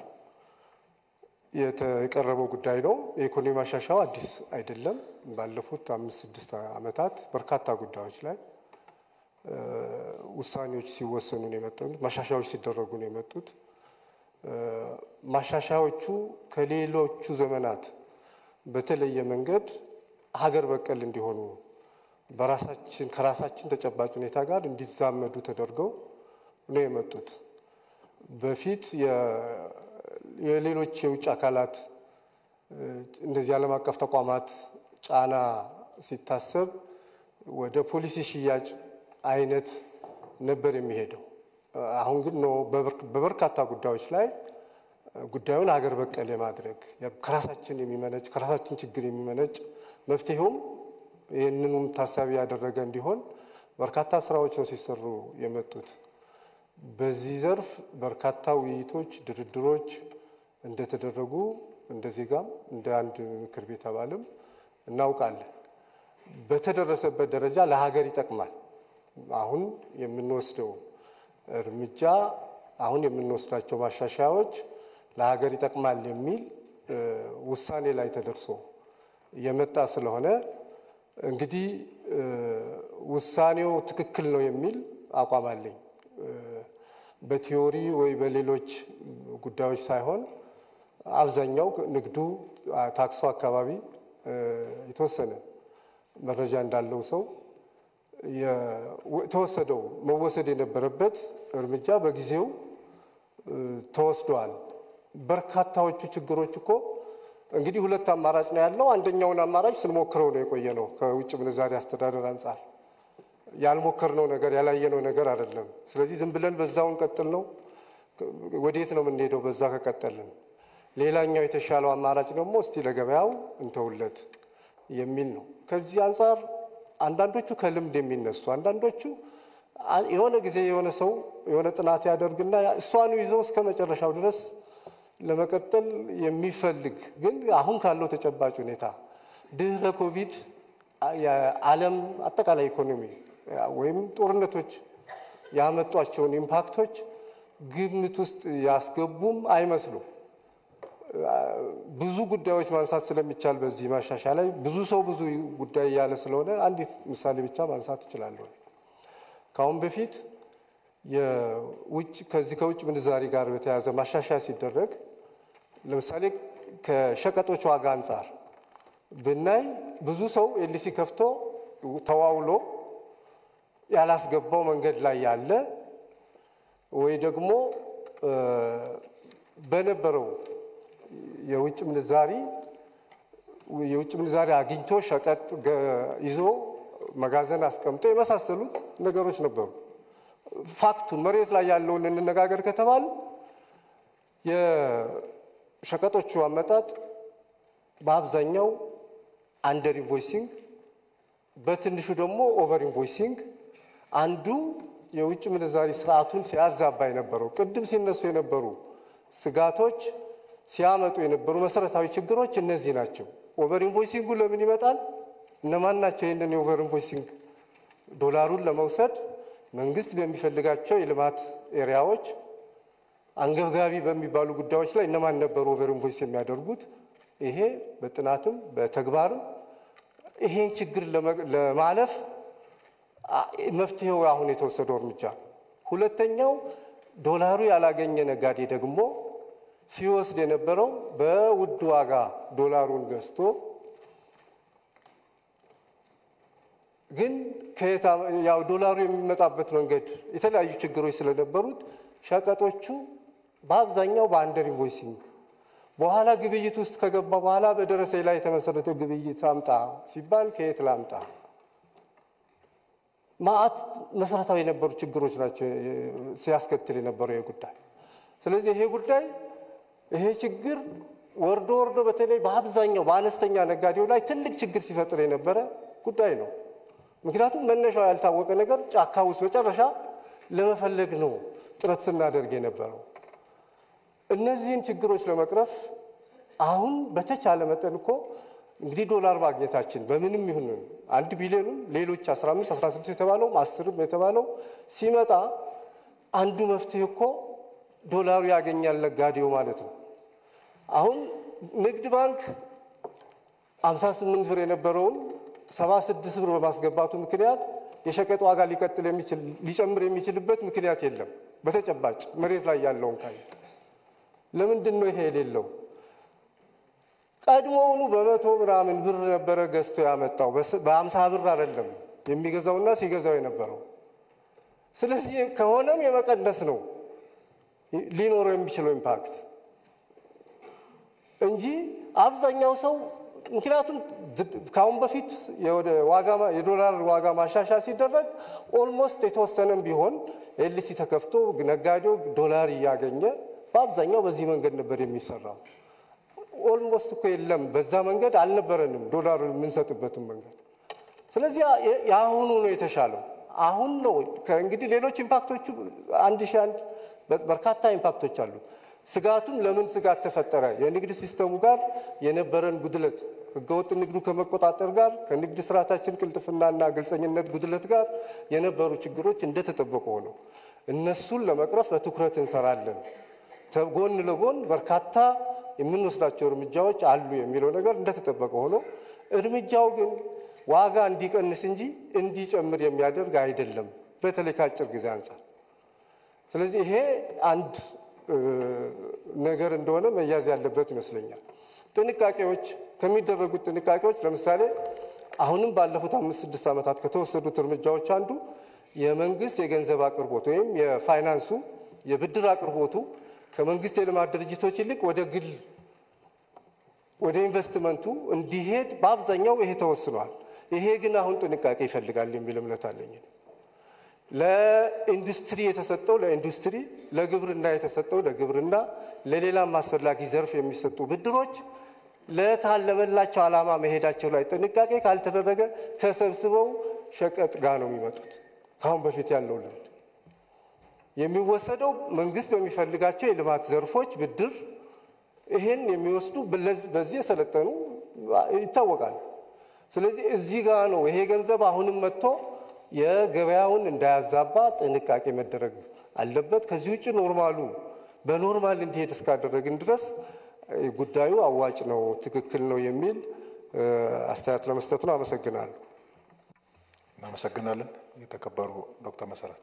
የቀረበው ጉዳይ ነው። የኢኮኖሚ ማሻሻያው አዲስ አይደለም። ባለፉት አምስት ስድስት ዓመታት በርካታ ጉዳዮች ላይ ውሳኔዎች ሲወሰኑ ነው የመጡት፣ ማሻሻያዎች ሲደረጉ ነው የመጡት። ማሻሻያዎቹ ከሌሎቹ ዘመናት በተለየ መንገድ ሀገር በቀል እንዲሆኑ በራሳችን ከራሳችን ተጨባጭ ሁኔታ ጋር እንዲዛመዱ ተደርገው ነው የመጡት። በፊት የሌሎች የውጭ አካላት እንደዚህ ዓለም አቀፍ ተቋማት ጫና ሲታሰብ ወደ ፖሊሲ ሽያጭ አይነት ነበር የሚሄደው። አሁን ግን ነው በበርካታ ጉዳዮች ላይ ጉዳዩን ሀገር በቀል የማድረግ ከራሳችን የሚመነጭ ከራሳችን ችግር የሚመነጭ መፍትሄውም ይህንኑም ታሳቢ ያደረገ እንዲሆን በርካታ ስራዎች ነው ሲሰሩ የመጡት። በዚህ ዘርፍ በርካታ ውይይቶች፣ ድርድሮች እንደተደረጉ እንደ ዜጋም እንደ አንድ ምክር ቤት አባልም እናውቃለን። በተደረሰበት ደረጃ ለሀገር ይጠቅማል። አሁን የምንወስደው እርምጃ አሁን የምንወስዳቸው ማሻሻያዎች ለሀገር ይጠቅማል የሚል ውሳኔ ላይ ተደርሶ የመጣ ስለሆነ እንግዲህ ውሳኔው ትክክል ነው የሚል አቋም አለኝ። በቲዮሪ ወይ በሌሎች ጉዳዮች ሳይሆን አብዛኛው ንግዱ፣ ታክሶ አካባቢ የተወሰነ መረጃ እንዳለው ሰው የተወሰደው መወሰድ የነበረበት እርምጃ በጊዜው ተወስዷል። በርካታዎቹ ችግሮች እኮ እንግዲህ ሁለት አማራጭ ነው ያለው። አንደኛውን አማራጭ ስንሞክረው ነው የቆየ ነው። ከውጭ ምንዛሪ አስተዳደር አንጻር ያልሞከርነው ነገር ያላየነው ነገር አይደለም። ስለዚህ ዝም ብለን በዛውን ቀጥል ነው። ወዴት ነው የምንሄደው? በዛ ከቀጠልን። ሌላኛው የተሻለው አማራጭ ደግሞ እስቲ ለገበያው እንተውለት የሚል ነው። ከዚህ አንጻር አንዳንዶቹ ከልምድ የሚነሱ አንዳንዶቹ የሆነ ጊዜ የሆነ ሰው የሆነ ጥናት ያደርግና እሷኑ ይዞ እስከ መጨረሻው ድረስ ለመቀጠል የሚፈልግ ግን አሁን ካለው ተጨባጭ ሁኔታ ድህረ ኮቪድ የዓለም አጠቃላይ ኢኮኖሚ ወይም ጦርነቶች ያመጧቸውን ኢምፓክቶች ግምት ውስጥ ያስገቡም አይመስሉም። ብዙ ጉዳዮች ማንሳት ስለሚቻል በዚህ ማሻሻያ ላይ ብዙ ሰው ብዙ ጉዳይ እያለ ስለሆነ አንዲት ምሳሌ ብቻ ማንሳት እችላለሁ። ከአሁን በፊት የውጭ ከዚህ ከውጭ ምንዛሪ ጋር በተያያዘ ማሻሻያ ሲደረግ ለምሳሌ ከሸቀጦች ዋጋ አንጻር ብናይ ብዙ ሰው ኤልሲ ከፍቶ ተዋውሎ ያላስገባው መንገድ ላይ ያለ ወይ ደግሞ በነበረው የውጭ ምንዛሪ የውጭ ምንዛሪ አግኝቶ ሸቀጥ ይዞ መጋዘን አስቀምጦ የመሳሰሉት ነገሮች ነበሩ። ፋክቱን መሬት ላይ ያለውን እንነጋገር ከተባል የሸቀጦቹ አመጣጥ በአብዛኛው አንደር ኢንቮይሲንግ፣ በትንሹ ደግሞ ኦቨር ኢንቮይሲንግ አንዱ የውጭ ምንዛሪ ስርዓቱን ሲያዛባ የነበረው ቅድም ሲነሱ የነበሩ ስጋቶች ሲያመጡ የነበሩ መሰረታዊ ችግሮች እነዚህ ናቸው። ኦቨር ኢንቮይሲንጉ ለምን ይመጣል? እነማን ናቸው ይህንን የኦቨር ኢንቮይሲንግ ዶላሩን ለመውሰድ መንግስት በሚፈልጋቸው የልማት ኤሪያዎች አንገብጋቢ በሚባሉ ጉዳዮች ላይ እነማን ነበሩ ኦቨር ኢንቮይስ የሚያደርጉት? ይሄ በጥናትም በተግባርም ይሄን ችግር ለማለፍ መፍትሄው አሁን የተወሰደው እርምጃ። ሁለተኛው ዶላሩ ያላገኘ ነጋዴ ደግሞ ሲወስድ የነበረው በውድ ዋጋ ዶላሩን ገዝቶ ግን ከየት ያው ዶላሩ የሚመጣበት መንገድ የተለያዩ ችግሮች ስለነበሩት ሸቀጦቹ በአብዛኛው በአንደር ኢንቮይሲንግ በኋላ ግብይት ውስጥ ከገባ በኋላ በደረሰኝ ላይ የተመሰረተ ግብይት አምጣ ሲባል ከየት ላምጣ? ማአት መሰረታዊ የነበሩ ችግሮች ናቸው ሲያስከትል የነበረው ይህ ጉዳይ። ስለዚህ ይሄ ጉዳይ ይሄ ችግር ወርዶ ወርዶ በተለይ በአብዛኛው በአነስተኛ ነጋዴው ላይ ትልቅ ችግር ሲፈጥር የነበረ ጉዳይ ነው። ምክንያቱም መነሻው ያልታወቀ ነገር ጫካ ውስጥ መጨረሻ ለመፈለግ ነው ጥረት ስናደርግ የነበረው። እነዚህን ችግሮች ለመቅረፍ አሁን በተቻለ መጠን እኮ እንግዲህ ዶላር ማግኘታችን በምንም ይሁን አንድ ቢሊዮንም ሌሎች 15 16 የተባለውም አስርም የተባለው ሲመጣ አንዱ መፍትሄ እኮ ዶላሩ ያገኛል ነጋዴው ማለት ነው። አሁን ንግድ ባንክ 58 ብር የነበረውን 76 ብር በማስገባቱ ምክንያት የሸቀጥ ዋጋ ሊቀጥል የሚችል ሊጨምር የሚችልበት ምክንያት የለም። በተጨባጭ መሬት ላይ ያለውን ካየ ለምንድን ነው ይሄ የሌለው? ቀድሞውኑ በመቶ ምናምን ብር ነበረ ገዝቶ ያመጣው በአምሳ ብር አይደለም የሚገዛውና ሲገዛው የነበረው። ስለዚህ ከሆነም የመቀነስ ነው ሊኖረው የሚችለው ኢምፓክት እንጂ አብዛኛው ሰው ምክንያቱም ከአሁን በፊት የዶላር ዋጋ ማሻሻያ ሲደረግ ኦልሞስት የተወሰነም ቢሆን ኤልሲ ተከፍቶ ነጋዴው ዶላር እያገኘ በአብዛኛው በዚህ መንገድ ነበር የሚሰራው። ኦልሞስት እኮ የለም፣ በዛ መንገድ አልነበረንም ዶላሩን የምንሰጥበትን መንገድ። ስለዚህ የአሁኑ ነው የተሻለው። አሁን ነው እንግዲህ ሌሎች ኢምፓክቶቹ አንድ ሺህ አንድ በርካታ ኢምፓክቶች አሉት። ስጋቱም ለምን ስጋት ተፈጠረ? የንግድ ሲስተሙ ጋር የነበረን ጉድለት፣ ህገወጥ ንግዱ ከመቆጣጠር ጋር ከንግድ ስርዓታችን ቅልጥፍናና ግልጸኝነት ጉድለት ጋር የነበሩ ችግሮች እንደተጠበቁ ሆነው እነሱን ለመቅረፍ በትኩረት እንሰራለን። ጎን ለጎን በርካታ የምንወስዳቸው እርምጃዎች አሉ የሚለው ነገር እንደተጠበቀ ሆኖ እርምጃው ግን ዋጋ እንዲቀንስ እንጂ እንዲጨምር የሚያደርግ አይደለም፣ በተለይ ከአጭር ጊዜ አንጻር። ስለዚህ ይሄ አንድ ነገር እንደሆነ መያዝ ያለበት ይመስለኛል። ጥንቃቄዎች ከሚደረጉት ጥንቃቄዎች ለምሳሌ አሁንም ባለፉት አምስት ስድስት ዓመታት ከተወሰዱት እርምጃዎች አንዱ የመንግስት የገንዘብ አቅርቦት ወይም የፋይናንሱ የብድር አቅርቦቱ ከመንግስት የልማት ድርጅቶች ይልቅ ወደ ግል ወደ ኢንቨስትመንቱ እንዲሄድ በአብዛኛው ይሄ ተወስኗል። ይሄ ግን አሁን ጥንቃቄ ይፈልጋል የሚል እምነት አለኝ። ለኢንዱስትሪ የተሰጠው ለኢንዱስትሪ፣ ለግብርና የተሰጠው ለግብርና፣ ለሌላም አስፈላጊ ዘርፍ የሚሰጡ ብድሮች ለታለመላቸው ዓላማ መሄዳቸው ላይ ጥንቃቄ ካልተደረገ ተሰብስበው ሸቀጥ ጋር ነው የሚመጡት። ከአሁን በፊት ያለው ልምድ የሚወሰደው መንግስት በሚፈልጋቸው የልማት ዘርፎች ብድር ይሄን የሚወስዱ በዚህ የሰለጠኑ ይታወቃል። ስለዚህ እዚህ ጋር ነው ይሄ ገንዘብ አሁንም መጥቶ የገበያውን እንዳያዛባ ጥንቃቄ መደረግ አለበት። ከዚህ ውጭ ኖርማሉ በኖርማል እንዲሄድ እስካደረግን ድረስ ጉዳዩ አዋጭ ነው፣ ትክክል ነው የሚል አስተያየት ለመስጠት ነው። አመሰግናለሁ። እናመሰግናለን። የተከበሩ ዶክተር መሰረት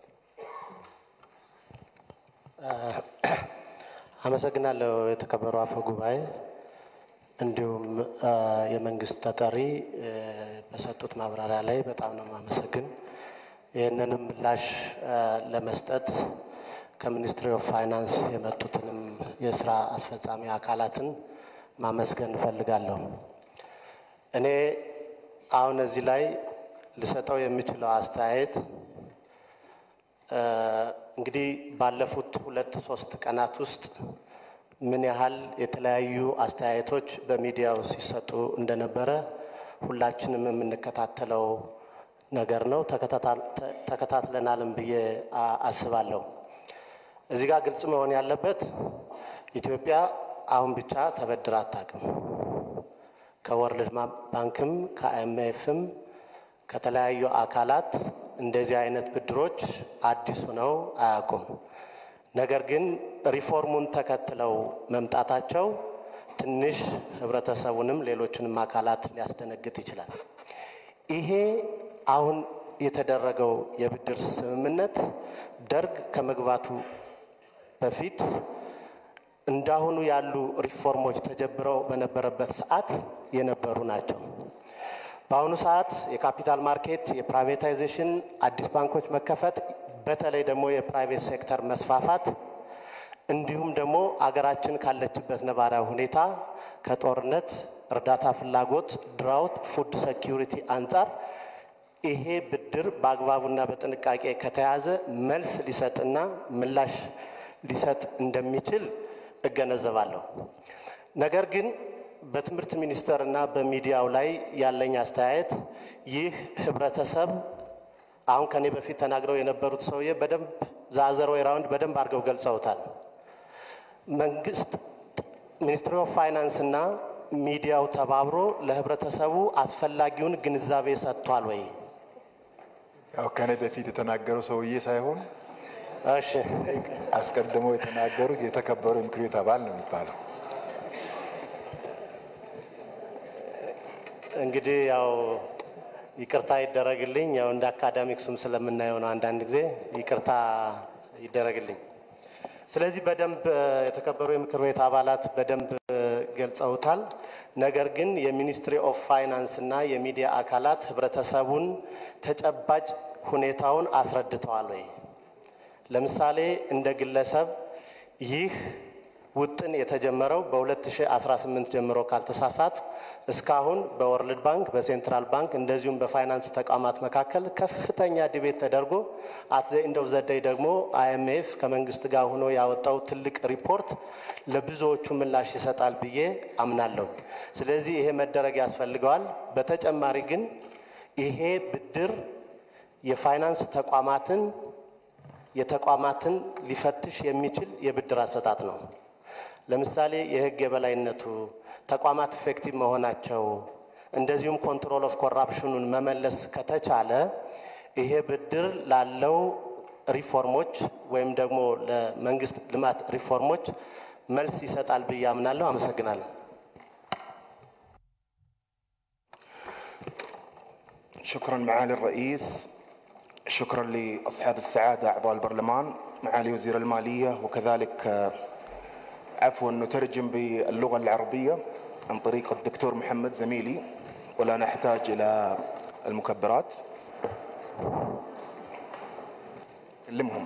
አመሰግናለሁ። የተከበሩ አፈ ጉባኤ እንዲሁም የመንግስት ተጠሪ በሰጡት ማብራሪያ ላይ በጣም ነው የማመሰግን። ይህንንም ምላሽ ለመስጠት ከሚኒስትሪ ኦፍ ፋይናንስ የመጡትንም የስራ አስፈጻሚ አካላትን ማመስገን እፈልጋለሁ። እኔ አሁን እዚህ ላይ ልሰጠው የምችለው አስተያየት እንግዲህ ባለፉት ሁለት ሶስት ቀናት ውስጥ ምን ያህል የተለያዩ አስተያየቶች በሚዲያው ሲሰጡ እንደነበረ ሁላችንም የምንከታተለው ነገር ነው። ተከታትለናልም ብዬ አስባለሁ። እዚህ ጋር ግልጽ መሆን ያለበት ኢትዮጵያ አሁን ብቻ ተበድራ አታውቅም። ከወርልድ ባንክም ከአይኤምኤፍም ከተለያዩ አካላት እንደዚህ አይነት ብድሮች አዲሱ ነው አያውቁም። ነገር ግን ሪፎርሙን ተከትለው መምጣታቸው ትንሽ ህብረተሰቡንም ሌሎችንም አካላት ሊያስደነግጥ ይችላል። ይሄ አሁን የተደረገው የብድር ስምምነት ደርግ ከመግባቱ በፊት እንዳሁኑ ያሉ ሪፎርሞች ተጀብረው በነበረበት ሰዓት የነበሩ ናቸው። በአሁኑ ሰዓት የካፒታል ማርኬት፣ የፕራይቬታይዜሽን፣ አዲስ ባንኮች መከፈት፣ በተለይ ደግሞ የፕራይቬት ሴክተር መስፋፋት እንዲሁም ደግሞ አገራችን ካለችበት ነባራዊ ሁኔታ ከጦርነት፣ እርዳታ ፍላጎት፣ ድራውት፣ ፉድ ሴኪሪቲ አንጻር ይሄ ብድር በአግባቡና በጥንቃቄ ከተያዘ መልስ ሊሰጥና ምላሽ ሊሰጥ እንደሚችል እገነዘባለሁ። ነገር ግን በትምህርት ሚኒስቴር እና በሚዲያው ላይ ያለኝ አስተያየት ይህ ህብረተሰብ አሁን ከኔ በፊት ተናግረው የነበሩት ሰውዬ በደንብ ዛዘር ወይ ራውንድ በደንብ አድርገው ገልጸውታል። መንግስት ሚኒስትሪ ኦፍ ፋይናንስ እና ሚዲያው ተባብሮ ለህብረተሰቡ አስፈላጊውን ግንዛቤ ሰጥቷል ወይ? ያው ከኔ በፊት የተናገረው ሰውዬ ሳይሆን እሺ አስቀድመው የተናገሩት የተከበሩ የምክር ቤት አባል ነው የሚባለው። እንግዲህ ያው ይቅርታ ይደረግልኝ። ያው እንደ አካዳሚክሱም ስለምናየው ነው አንዳንድ ጊዜ ይቅርታ ይደረግልኝ። ስለዚህ በደንብ የተከበሩ የምክር ቤት አባላት በደንብ ገልጸውታል። ነገር ግን የሚኒስትሪ ኦፍ ፋይናንስ እና የሚዲያ አካላት ህብረተሰቡን ተጨባጭ ሁኔታውን አስረድተዋል ወይ? ለምሳሌ እንደ ግለሰብ ይህ ውጥን የተጀመረው በ2018 ጀምሮ ካልተሳሳት እስካሁን በወርልድ ባንክ፣ በሴንትራል ባንክ እንደዚሁም በፋይናንስ ተቋማት መካከል ከፍተኛ ዲቤት ተደርጎ አትዘ እንደው ዘደይ ደግሞ አይኤምኤፍ ከመንግስት ጋር ሆኖ ያወጣው ትልቅ ሪፖርት ለብዙዎቹ ምላሽ ይሰጣል ብዬ አምናለሁ። ስለዚህ ይሄ መደረግ ያስፈልገዋል። በተጨማሪ ግን ይሄ ብድር የፋይናንስ ተቋማትን የተቋማትን ሊፈትሽ የሚችል የብድር አሰጣጥ ነው። ለምሳሌ የህግ የበላይነቱ፣ ተቋማት ኢፌክቲቭ መሆናቸው፣ እንደዚሁም ኮንትሮል ኦፍ ኮራፕሽኑን መመለስ ከተቻለ ይሄ ብድር ላለው ሪፎርሞች ወይም ደግሞ ለመንግስት ልማት ሪፎርሞች መልስ ይሰጣል ብዬ አምናለሁ። አመሰግናለሁ። شكرا معالي الرئيس شكرا لاصحاب السعاده اعضاء البرلمان معالي وزير الماليه وكذلك آه، عفوا نترجم باللغه العربيه عن طريق الدكتور محمد زميلي ولا نحتاج الى المكبرات كلمهم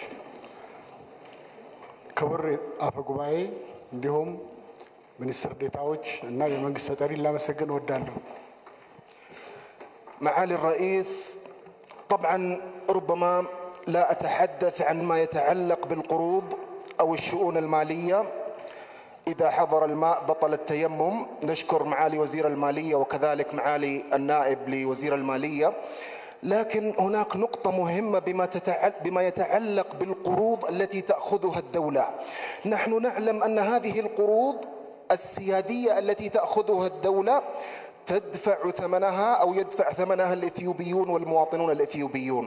ክቡር አፈ ጉባኤ እንዲሁም ሚኒስትር ዴታዎች እና የመንግስት ተጠሪ ላመሰግን እወዳለሁ። معالي الرئيس طبعا ربما لا اتحدث عن ما يتعلق بالقروض او الشؤون الماليه اذا حضر الماء بطل التيمم نشكر معالي وزير الماليه وكذلك معالي النائب لوزير الماليه لكن هناك نقطة مهمة بما, تتعل بما يتعلق بالقروض التي تأخذها الدولة نحن نعلم أن هذه القروض السيادية التي تأخذها الدولة تدفع ثمنها أو يدفع ثمنها الإثيوبيون والمواطنون الإثيوبيون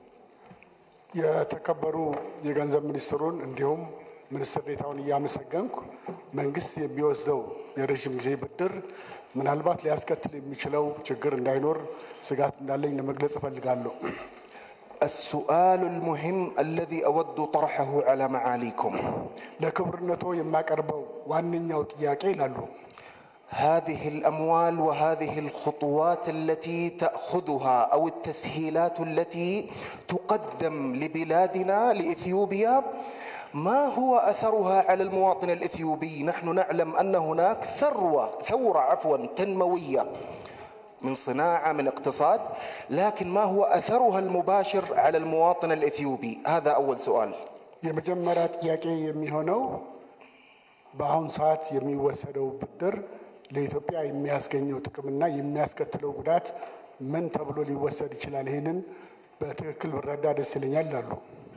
የተከበሩ የገንዘብ ሚኒስትሩን እንዲሁም ሚኒስትር ዴታውን እያመሰገንኩ መንግስት የሚወስደው የረዥም ጊዜ ብድር ምናልባት ሊያስከትል የሚችለው ችግር እንዳይኖር ስጋት እንዳለኝ ለመግለጽ እፈልጋለሁ። السؤال المهم الذي أود طرحه على معاليكم ለክብርነቶ የማቀርበው ዋነኛው ጥያቄ ይላሉ هذه الاموال وهذه الخطوات التي تاخذها او التسهيلات التي تقدم لبلادنا لاثيوبيا ما هو اثرها على المواطن الاثيوبي؟ نحن نعلم ان هناك ثروه ثوره عفوا تنمويه من صناعه من اقتصاد لكن ما هو اثرها المباشر على المواطن الاثيوبي؟ هذا اول سؤال. የመጀመሪያ ጥያቄ የሚሆነው በአሁኑ ሰዓት የሚወሰደው ብድር ለኢትዮጵያ የሚያስገኘው ጥቅምና የሚያስከትለው ጉዳት ምን ተብሎ ሊወሰድ ይችላል? ይህንን በትክክል ብረዳ ደስ ይለኛል ይላሉ።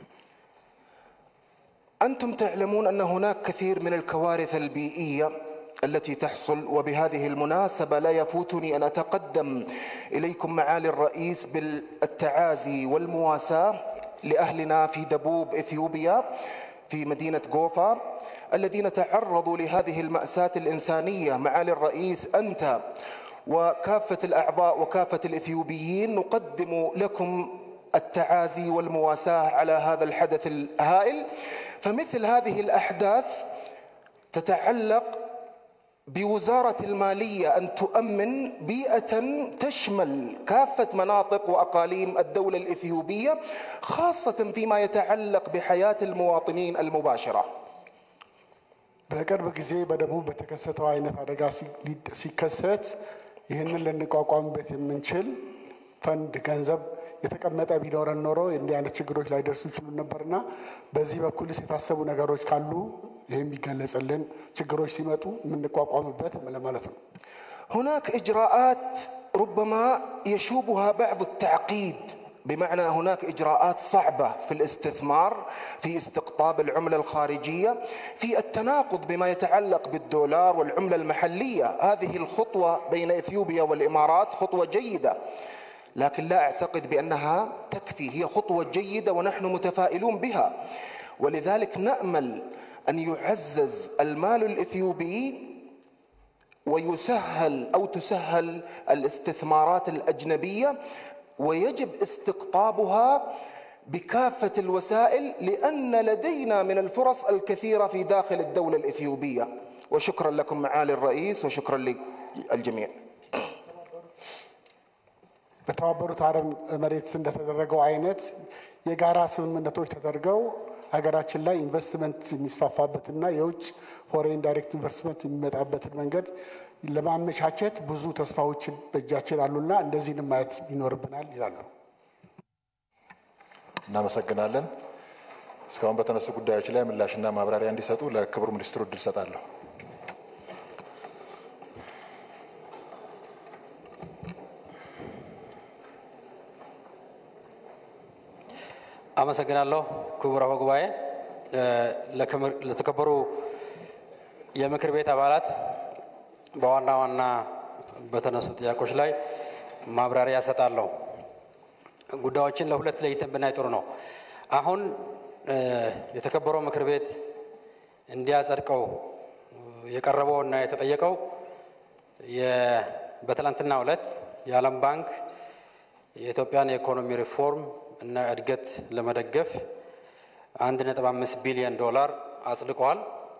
انتم تعلمون ان هناك كثير من الكوارث البيئيه التي تحصل وبهذه المناسبه لا يفوتني ان اتقدم اليكم معالي الرئيس بالتعازي والمواساه لاهلنا في دبوب اثيوبيا في مدينه جوفا الذين تعرضوا لهذه الماساه الانسانيه معالي الرئيس انت وكافه الاعضاء وكافه الاثيوبيين نقدم لكم التعازي والمواساه على هذا الحدث الهائل فمثل هذه الاحداث تتعلق بوزاره الماليه ان تؤمن بيئه تشمل كافه مناطق واقاليم الدوله الاثيوبيه خاصه فيما يتعلق بحياه المواطنين المباشره. በቅርብ ጊዜ በደቡብ በተከሰተው አይነት አደጋ ሲከሰት ይህንን ልንቋቋምበት የምንችል ፈንድ ገንዘብ የተቀመጠ ቢኖረን ኖሮ እንዲህ አይነት ችግሮች ላይደርሱ ይችሉ ነበርና በዚህ በኩልስ የታሰቡ ነገሮች ካሉ ይህ የሚገለጽልን ችግሮች ሲመጡ የምንቋቋምበት ለማለት ነው። هناك اجراءات ربما يشوبها بعض التعقيد بمعنى هناك اجراءات صعبه في الاستثمار في استقطاب العمله الخارجيه في التناقض بما يتعلق بالدولار والعمله المحليه هذه الخطوه بين اثيوبيا والامارات خطوه جيده لكن لا اعتقد بانها تكفي هي خطوه جيده ونحن متفائلون بها ولذلك نامل ان يعزز المال الاثيوبي ويسهل او تسهل الاستثمارات الاجنبيه ويجب استقطابها بكافه الوسائل لان لدينا من الفرص الكثيره في داخل الدوله الاثيوبيه وشكرا لكم معالي الرئيس وشكرا للجميع በተባበሩት አረብ መሬት እንደተደረገው አይነት የጋራ ስምምነቶች ተደርገው ሀገራችን ላይ ኢንቨስትመንት የሚስፋፋበትና የውጭ ፎሬን ዳይሬክት ኢንቨስትመንት የሚመጣበትን መንገድ ለማመቻቸት ብዙ ተስፋዎችን በእጃችን አሉና እንደዚህንም ማየት ይኖርብናል ይላሉ። እናመሰግናለን። እስካሁን በተነሱ ጉዳዮች ላይ ምላሽና ማብራሪያ እንዲሰጡ ለክቡር ሚኒስትሩ እድል ሰጣለሁ። አመሰግናለሁ ክቡር አፈ ጉባኤ። ለተከበሩ የምክር ቤት አባላት በዋና ዋና በተነሱ ጥያቄዎች ላይ ማብራሪያ እሰጣለሁ። ጉዳዮችን ለሁለት ለይተን ብናይ ጥሩ ነው። አሁን የተከበረው ምክር ቤት እንዲያጸድቀው የቀረበው እና የተጠየቀው በትላንትናው ዕለት የዓለም ባንክ የኢትዮጵያን የኢኮኖሚ ሪፎርም እና እድገት ለመደገፍ አንድ ነጥብ አምስት ቢሊዮን ዶላር አጽድቀዋል።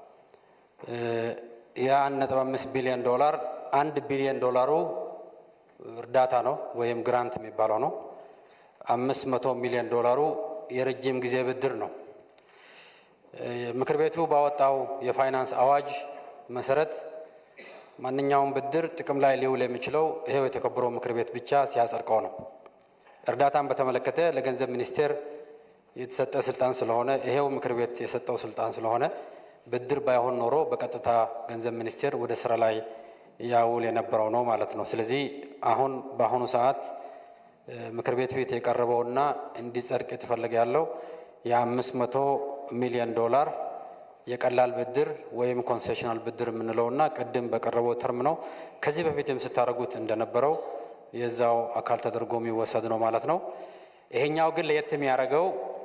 የአንድ ነጥብ አምስት ቢሊዮን ዶላር አንድ ቢሊዮን ዶላሩ እርዳታ ነው ወይም ግራንት የሚባለው ነው። አምስት መቶ ሚሊዮን ዶላሩ የረጅም ጊዜ ብድር ነው። ምክር ቤቱ ባወጣው የፋይናንስ አዋጅ መሰረት ማንኛውም ብድር ጥቅም ላይ ሊውል የሚችለው ይሄው የተከበረው ምክር ቤት ብቻ ሲያጸድቀው ነው። እርዳታን በተመለከተ ለገንዘብ ሚኒስቴር የተሰጠ ስልጣን ስለሆነ ይሄው ምክር ቤት የሰጠው ስልጣን ስለሆነ ብድር ባይሆን ኖሮ በቀጥታ ገንዘብ ሚኒስቴር ወደ ስራ ላይ ያውል የነበረው ነው ማለት ነው። ስለዚህ አሁን በአሁኑ ሰዓት ምክር ቤት ፊት የቀረበውና እንዲጸድቅ የተፈለገ ያለው የአምስት መቶ ሚሊዮን ዶላር የቀላል ብድር ወይም ኮንሴሽናል ብድር የምንለውና ቅድም በቀረበው ተርም ነው። ከዚህ በፊትም ስታደርጉት እንደነበረው የዛው አካል ተደርጎ የሚወሰድ ነው ማለት ነው። ይሄኛው ግን ለየት የሚያደርገው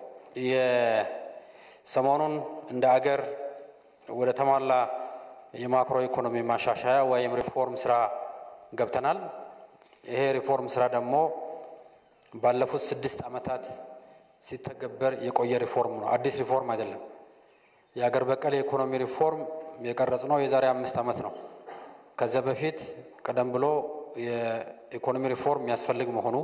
የሰሞኑን እንደ አገር ወደ ተሟላ የማክሮ ኢኮኖሚ ማሻሻያ ወይም ሪፎርም ስራ ገብተናል። ይሄ ሪፎርም ስራ ደግሞ ባለፉት ስድስት ዓመታት ሲተገበር የቆየ ሪፎርም ነው። አዲስ ሪፎርም አይደለም። የአገር በቀል የኢኮኖሚ ሪፎርም የቀረጽ ነው የዛሬ አምስት ዓመት ነው። ከዚያ በፊት ቀደም ብሎ የኢኮኖሚ ሪፎርም የሚያስፈልግ መሆኑ፣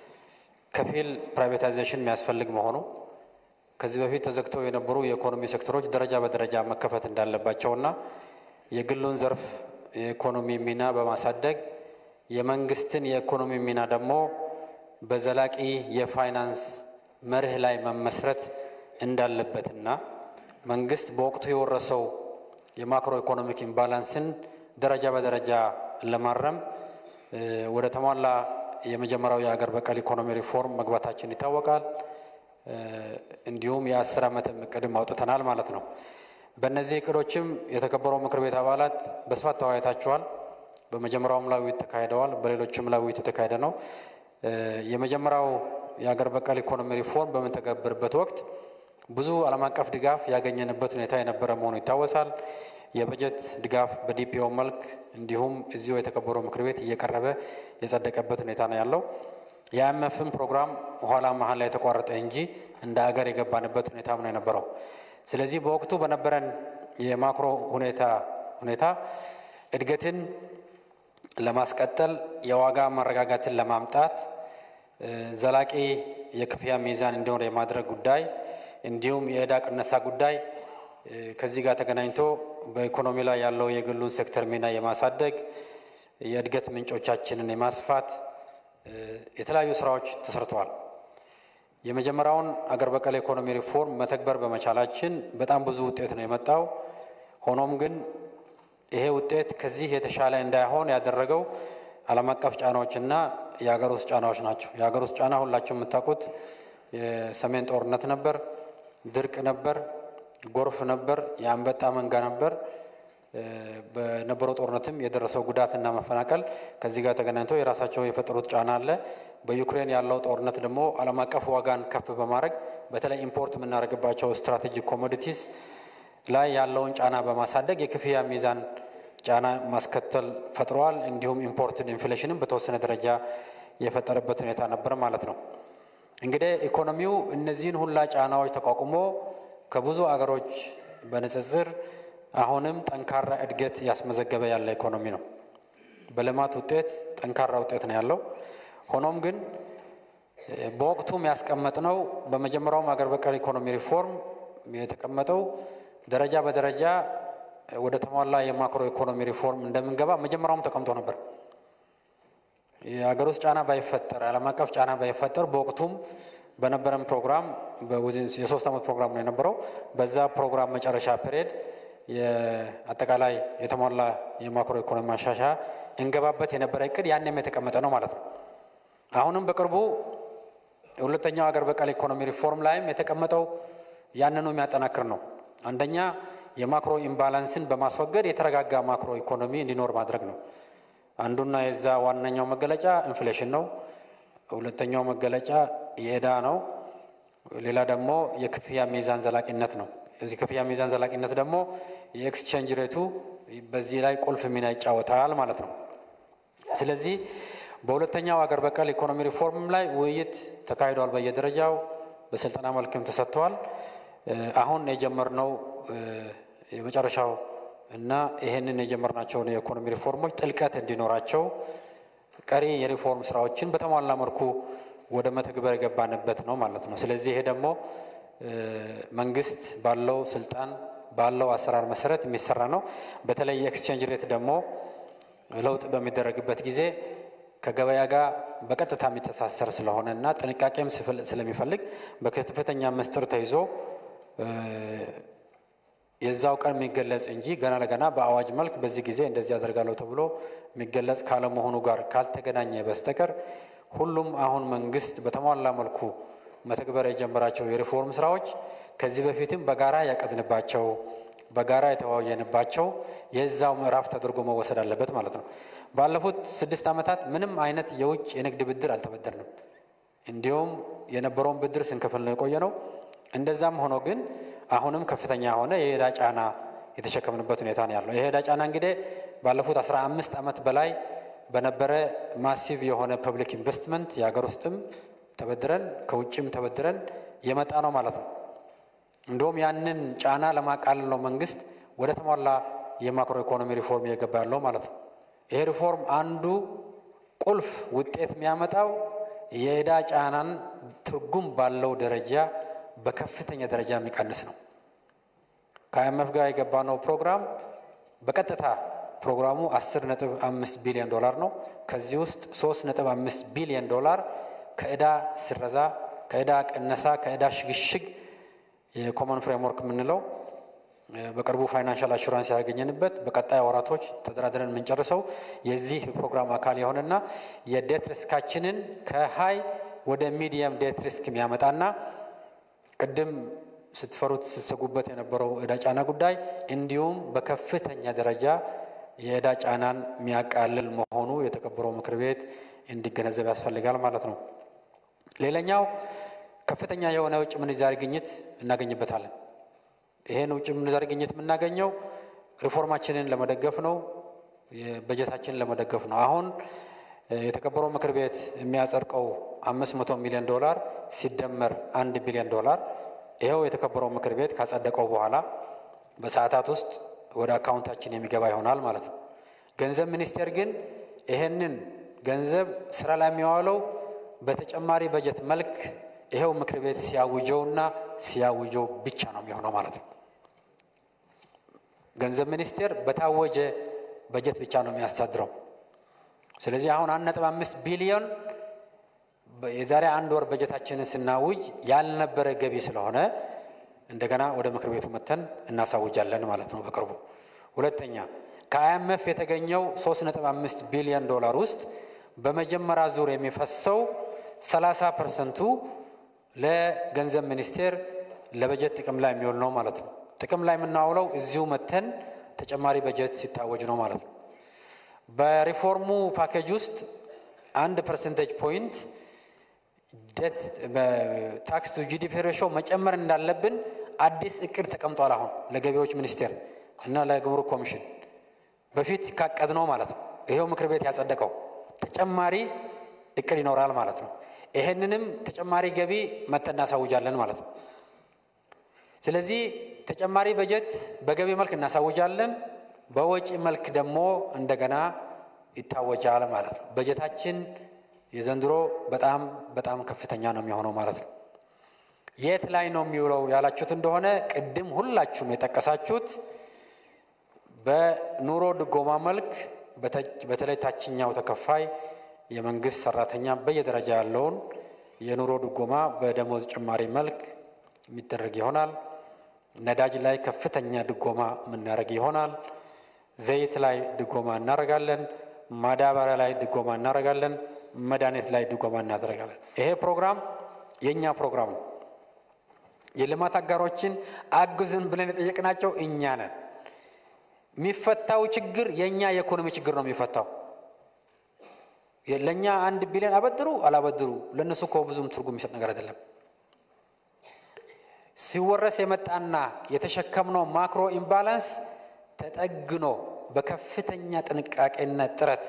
ከፊል ፕራይቬታይዜሽን የሚያስፈልግ መሆኑ፣ ከዚህ በፊት ተዘግተው የነበሩ የኢኮኖሚ ሴክተሮች ደረጃ በደረጃ መከፈት እንዳለባቸውና የግሉን ዘርፍ የኢኮኖሚ ሚና በማሳደግ የመንግስትን የኢኮኖሚ ሚና ደግሞ በዘላቂ የፋይናንስ መርህ ላይ መመስረት እንዳለበትና መንግስት በወቅቱ የወረሰው የማክሮ ኢኮኖሚክ ኢምባላንስን ደረጃ በደረጃ ለማረም ወደ ተሟላ የመጀመሪያው የሀገር በቀል ኢኮኖሚ ሪፎርም መግባታችን ይታወቃል። እንዲሁም የአስር ዓመት እቅድም አውጥተናል ማለት ነው። በእነዚህ እቅዶችም የተከበረው ምክር ቤት አባላት በስፋት ተወያይታችኋል። በመጀመሪያውም ላይ ውይይት ተካሂደዋል። በሌሎችም ላይ ውይይት የተካሄደ ነው። የመጀመሪያው የሀገር በቀል ኢኮኖሚ ሪፎርም በምንተገብርበት ወቅት ብዙ ዓለም አቀፍ ድጋፍ ያገኘንበት ሁኔታ የነበረ መሆኑ ይታወሳል። የበጀት ድጋፍ በዲፒኦ መልክ እንዲሁም እዚሁ የተከበረው ምክር ቤት እየቀረበ የጸደቀበት ሁኔታ ነው ያለው። የአይኤምኤፍን ፕሮግራም ኋላ መሀል ላይ የተቋረጠ እንጂ እንደ ሀገር የገባንበት ሁኔታም ነው የነበረው። ስለዚህ በወቅቱ በነበረን የማክሮ ሁኔታ ሁኔታ እድገትን ለማስቀጠል የዋጋ መረጋጋትን ለማምጣት ዘላቂ የክፍያ ሚዛን እንዲኖር የማድረግ ጉዳይ እንዲሁም የዕዳ ቅነሳ ጉዳይ ከዚህ ጋር ተገናኝቶ በኢኮኖሚ ላይ ያለው የግሉን ሴክተር ሚና የማሳደግ የእድገት ምንጮቻችንን የማስፋት የተለያዩ ስራዎች ተሰርተዋል። የመጀመሪያውን አገር በቀል ኢኮኖሚ ሪፎርም መተግበር በመቻላችን በጣም ብዙ ውጤት ነው የመጣው። ሆኖም ግን ይሄ ውጤት ከዚህ የተሻለ እንዳይሆን ያደረገው ዓለም አቀፍ ጫናዎችና የሀገር ውስጥ ጫናዎች ናቸው። የሀገር ውስጥ ጫና ሁላችሁ የምታውቁት የሰሜን ጦርነት ነበር፣ ድርቅ ነበር፣ ጎርፍ ነበር፣ የአንበጣ መንጋ ነበር። በነበረው ጦርነትም የደረሰው ጉዳትና መፈናቀል ከዚህ ጋር ተገናኝቶ የራሳቸው የፈጠሩት ጫና አለ። በዩክሬን ያለው ጦርነት ደግሞ ዓለም አቀፍ ዋጋን ከፍ በማድረግ በተለይ ኢምፖርት የምናደርግባቸው ስትራቴጂክ ኮሞዲቲስ ላይ ያለውን ጫና በማሳደግ የክፍያ ሚዛን ጫና ማስከተል ፈጥረዋል። እንዲሁም ኢምፖርትን ኢንፍሌሽንም በተወሰነ ደረጃ የፈጠረበት ሁኔታ ነበር ማለት ነው። እንግዲህ ኢኮኖሚው እነዚህን ሁላ ጫናዎች ተቋቁሞ ከብዙ አገሮች በንጽጽር አሁንም ጠንካራ እድገት ያስመዘገበ ያለ ኢኮኖሚ ነው። በልማት ውጤት ጠንካራ ውጤት ነው ያለው። ሆኖም ግን በወቅቱም ያስቀመጥነው በመጀመሪያውም ሀገር በቀል ኢኮኖሚ ሪፎርም የተቀመጠው ደረጃ በደረጃ ወደ ተሟላ የማክሮ ኢኮኖሚ ሪፎርም እንደምንገባ መጀመሪያውም ተቀምጦ ነበር። የሀገር ውስጥ ጫና ባይፈጠር፣ ዓለም አቀፍ ጫና ባይፈጠር በወቅቱም በነበረን ፕሮግራም የሶስት ዓመት ፕሮግራም ነው የነበረው። በዛ ፕሮግራም መጨረሻ ፔሪየድ የአጠቃላይ የተሟላ የማክሮ ኢኮኖሚ ማሻሻያ እንገባበት የነበረ እቅድ ያንም የተቀመጠ ነው ማለት ነው። አሁንም በቅርቡ የሁለተኛው ሀገር በቀል ኢኮኖሚ ሪፎርም ላይም የተቀመጠው ያንኑ የሚያጠናክር ነው። አንደኛ የማክሮ ኢምባላንስን በማስወገድ የተረጋጋ ማክሮ ኢኮኖሚ እንዲኖር ማድረግ ነው። አንዱና የዛ ዋነኛው መገለጫ ኢንፍሌሽን ነው። ሁለተኛው መገለጫ የዕዳ ነው። ሌላ ደግሞ የክፍያ ሚዛን ዘላቂነት ነው። የዚህ ክፍያ ሚዛን ዘላቂነት ደግሞ የኤክስቼንጅ ሬቱ በዚህ ላይ ቁልፍ ሚና ይጫወታል ማለት ነው። ስለዚህ በሁለተኛው ሀገር በቀል ኢኮኖሚ ሪፎርም ላይ ውይይት ተካሂዷል። በየደረጃው በስልጠና መልክም ተሰጥተዋል። አሁን የጀመርነው የመጨረሻው እና ይህንን የጀመርናቸውን የኢኮኖሚ ሪፎርሞች ጥልቀት እንዲኖራቸው ቀሪ የሪፎርም ስራዎችን በተሟላ መልኩ ወደ መተግበር የገባንበት ነው ማለት ነው። ስለዚህ ይሄ ደግሞ መንግስት ባለው ስልጣን ባለው አሰራር መሰረት የሚሰራ ነው። በተለይ የኤክስቼንጅ ሬት ደግሞ ለውጥ በሚደረግበት ጊዜ ከገበያ ጋር በቀጥታ የሚተሳሰር ስለሆነ እና ጥንቃቄም ስለሚፈልግ በከፍተኛ ምስጢር ተይዞ የዛው ቀን የሚገለጽ እንጂ ገና ለገና በአዋጅ መልክ በዚህ ጊዜ እንደዚህ ያደርጋለሁ ተብሎ የሚገለጽ ካለመሆኑ ጋር ካልተገናኘ በስተቀር ሁሉም አሁን መንግስት በተሟላ መልኩ መተግበር የጀመራቸው የሪፎርም ስራዎች ከዚህ በፊትም በጋራ ያቀድንባቸው በጋራ የተወያየንባቸው የዛው ምዕራፍ ተደርጎ መወሰድ አለበት ማለት ነው። ባለፉት ስድስት ዓመታት ምንም አይነት የውጭ የንግድ ብድር አልተበደርንም። እንዲሁም የነበረውን ብድር ስንከፍል ነው የቆየ ነው። እንደዛም ሆኖ ግን አሁንም ከፍተኛ የሆነ የዕዳ ጫና የተሸከምንበት ሁኔታ ነው ያለው። ይሄ ዕዳ ጫና እንግዲህ ባለፉት አስራ አምስት ዓመት በላይ በነበረ ማሲቭ የሆነ ፐብሊክ ኢንቨስትመንት የሀገር ውስጥም ተበድረን ከውጭም ተበድረን የመጣ ነው ማለት ነው። እንዲሁም ያንን ጫና ለማቃለል ነው መንግስት ወደ ተሟላ የማክሮ ኢኮኖሚ ሪፎርም እየገባ ያለው ማለት ነው። ይሄ ሪፎርም አንዱ ቁልፍ ውጤት የሚያመጣው የዕዳ ጫናን ትርጉም ባለው ደረጃ በከፍተኛ ደረጃ የሚቀንስ ነው። ከአይኤምኤፍ ጋር የገባነው ፕሮግራም በቀጥታ ፕሮግራሙ 10 ነጥብ 5 ቢሊዮን ዶላር ነው። ከዚህ ውስጥ 3 ነጥብ 5 ቢሊዮን ዶላር ከዕዳ ስረዛ፣ ከዕዳ ቅነሳ፣ ከዕዳ ሽግሽግ የኮመን ፍሬምወርክ የምንለው በቅርቡ ፋይናንሻል አሹራንስ ያገኘንበት በቀጣይ ወራቶች ተደራድረን የምንጨርሰው የዚህ ፕሮግራም አካል የሆነና የዴት ሪስካችንን ከሀይ ወደ ሚዲየም ዴት ሪስክ የሚያመጣና ቅድም ስትፈሩት ስትሰጉበት የነበረው ዕዳ ጫና ጉዳይ እንዲሁም በከፍተኛ ደረጃ የዕዳ ጫናን የሚያቃልል መሆኑ የተከበረው ምክር ቤት እንዲገነዘብ ያስፈልጋል ማለት ነው። ሌላኛው ከፍተኛ የሆነ የውጭ ምንዛሪ ግኝት እናገኝበታለን። ይህን ውጭ ምንዛሪ ግኝት የምናገኘው ሪፎርማችንን ለመደገፍ ነው፣ በጀታችንን ለመደገፍ ነው። አሁን የተከበረው ምክር ቤት የሚያጸድቀው አምስት መቶ ሚሊዮን ዶላር ሲደመር አንድ ቢሊዮን ዶላር ይኸው የተከበረው ምክር ቤት ካጸደቀው በኋላ በሰዓታት ውስጥ ወደ አካውንታችን የሚገባ ይሆናል ማለት ነው። ገንዘብ ሚኒስቴር ግን ይህንን ገንዘብ ስራ ላይ የሚዋለው በተጨማሪ በጀት መልክ ይኸው ምክር ቤት ሲያውጀውና ሲያውጀው ብቻ ነው የሚሆነው ማለት ነው። ገንዘብ ሚኒስቴር በታወጀ በጀት ብቻ ነው የሚያስተዳድረው። ስለዚህ አሁን አንድ ነጥብ አምስት ቢሊዮን የዛሬ አንድ ወር በጀታችንን ስናውጅ ያልነበረ ገቢ ስለሆነ እንደገና ወደ ምክር ቤቱ መተን እናሳውጃለን ማለት ነው በቅርቡ። ሁለተኛ ከአይኤምኤፍ የተገኘው 3.5 ቢሊዮን ዶላር ውስጥ በመጀመሪያ ዙር የሚፈሰው 30 ፐርሰንቱ ለገንዘብ ሚኒስቴር ለበጀት ጥቅም ላይ የሚውል ነው ማለት ነው። ጥቅም ላይ የምናውለው እዚሁ መተን ተጨማሪ በጀት ሲታወጅ ነው ማለት ነው። በሪፎርሙ ፓኬጅ ውስጥ አንድ ፐርሰንቴጅ ፖይንት ዴት ታክስ ቱ ጂዲፒ ሬሾ መጨመር እንዳለብን አዲስ እቅድ ተቀምጧል። አሁን ለገቢዎች ሚኒስቴር እና ለግብሩክ ኮሚሽን በፊት ካቀድነው ማለት ነው። ይሄው ምክር ቤት ያጸደቀው ተጨማሪ እቅድ ይኖራል ማለት ነው። ይሄንንም ተጨማሪ ገቢ መተን እናሳውጃለን ማለት ነው። ስለዚህ ተጨማሪ በጀት በገቢ መልክ እናሳውጃለን፣ በወጪ መልክ ደግሞ እንደገና ይታወጃል ማለት ነው። በጀታችን የዘንድሮ በጣም በጣም ከፍተኛ ነው የሚሆነው ማለት ነው። የት ላይ ነው የሚውለው ያላችሁት እንደሆነ ቅድም ሁላችሁም የጠቀሳችሁት በኑሮ ድጎማ መልክ በተለይ ታችኛው ተከፋይ የመንግስት ሰራተኛ በየደረጃ ያለውን የኑሮ ድጎማ በደሞዝ ጭማሪ መልክ የሚደረግ ይሆናል። ነዳጅ ላይ ከፍተኛ ድጎማ የምናደርግ ይሆናል። ዘይት ላይ ድጎማ እናደርጋለን። ማዳበሪያ ላይ ድጎማ እናደርጋለን። መድኃኒት ላይ ድጎማ እናደርጋለን። ይሄ ፕሮግራም የእኛ ፕሮግራም ነው። የልማት አጋሮችን አግዝን ብለን የጠየቅናቸው እኛ ነን። የሚፈታው ችግር የእኛ የኢኮኖሚ ችግር ነው የሚፈታው። ለእኛ አንድ ቢሊዮን አበድሩ አላበድሩ ለእነሱ እኮ ብዙም ትርጉም የሚሰጥ ነገር አይደለም። ሲወረስ የመጣና የተሸከምነው ማክሮ ኢምባላንስ ተጠግኖ በከፍተኛ ጥንቃቄና ጥረት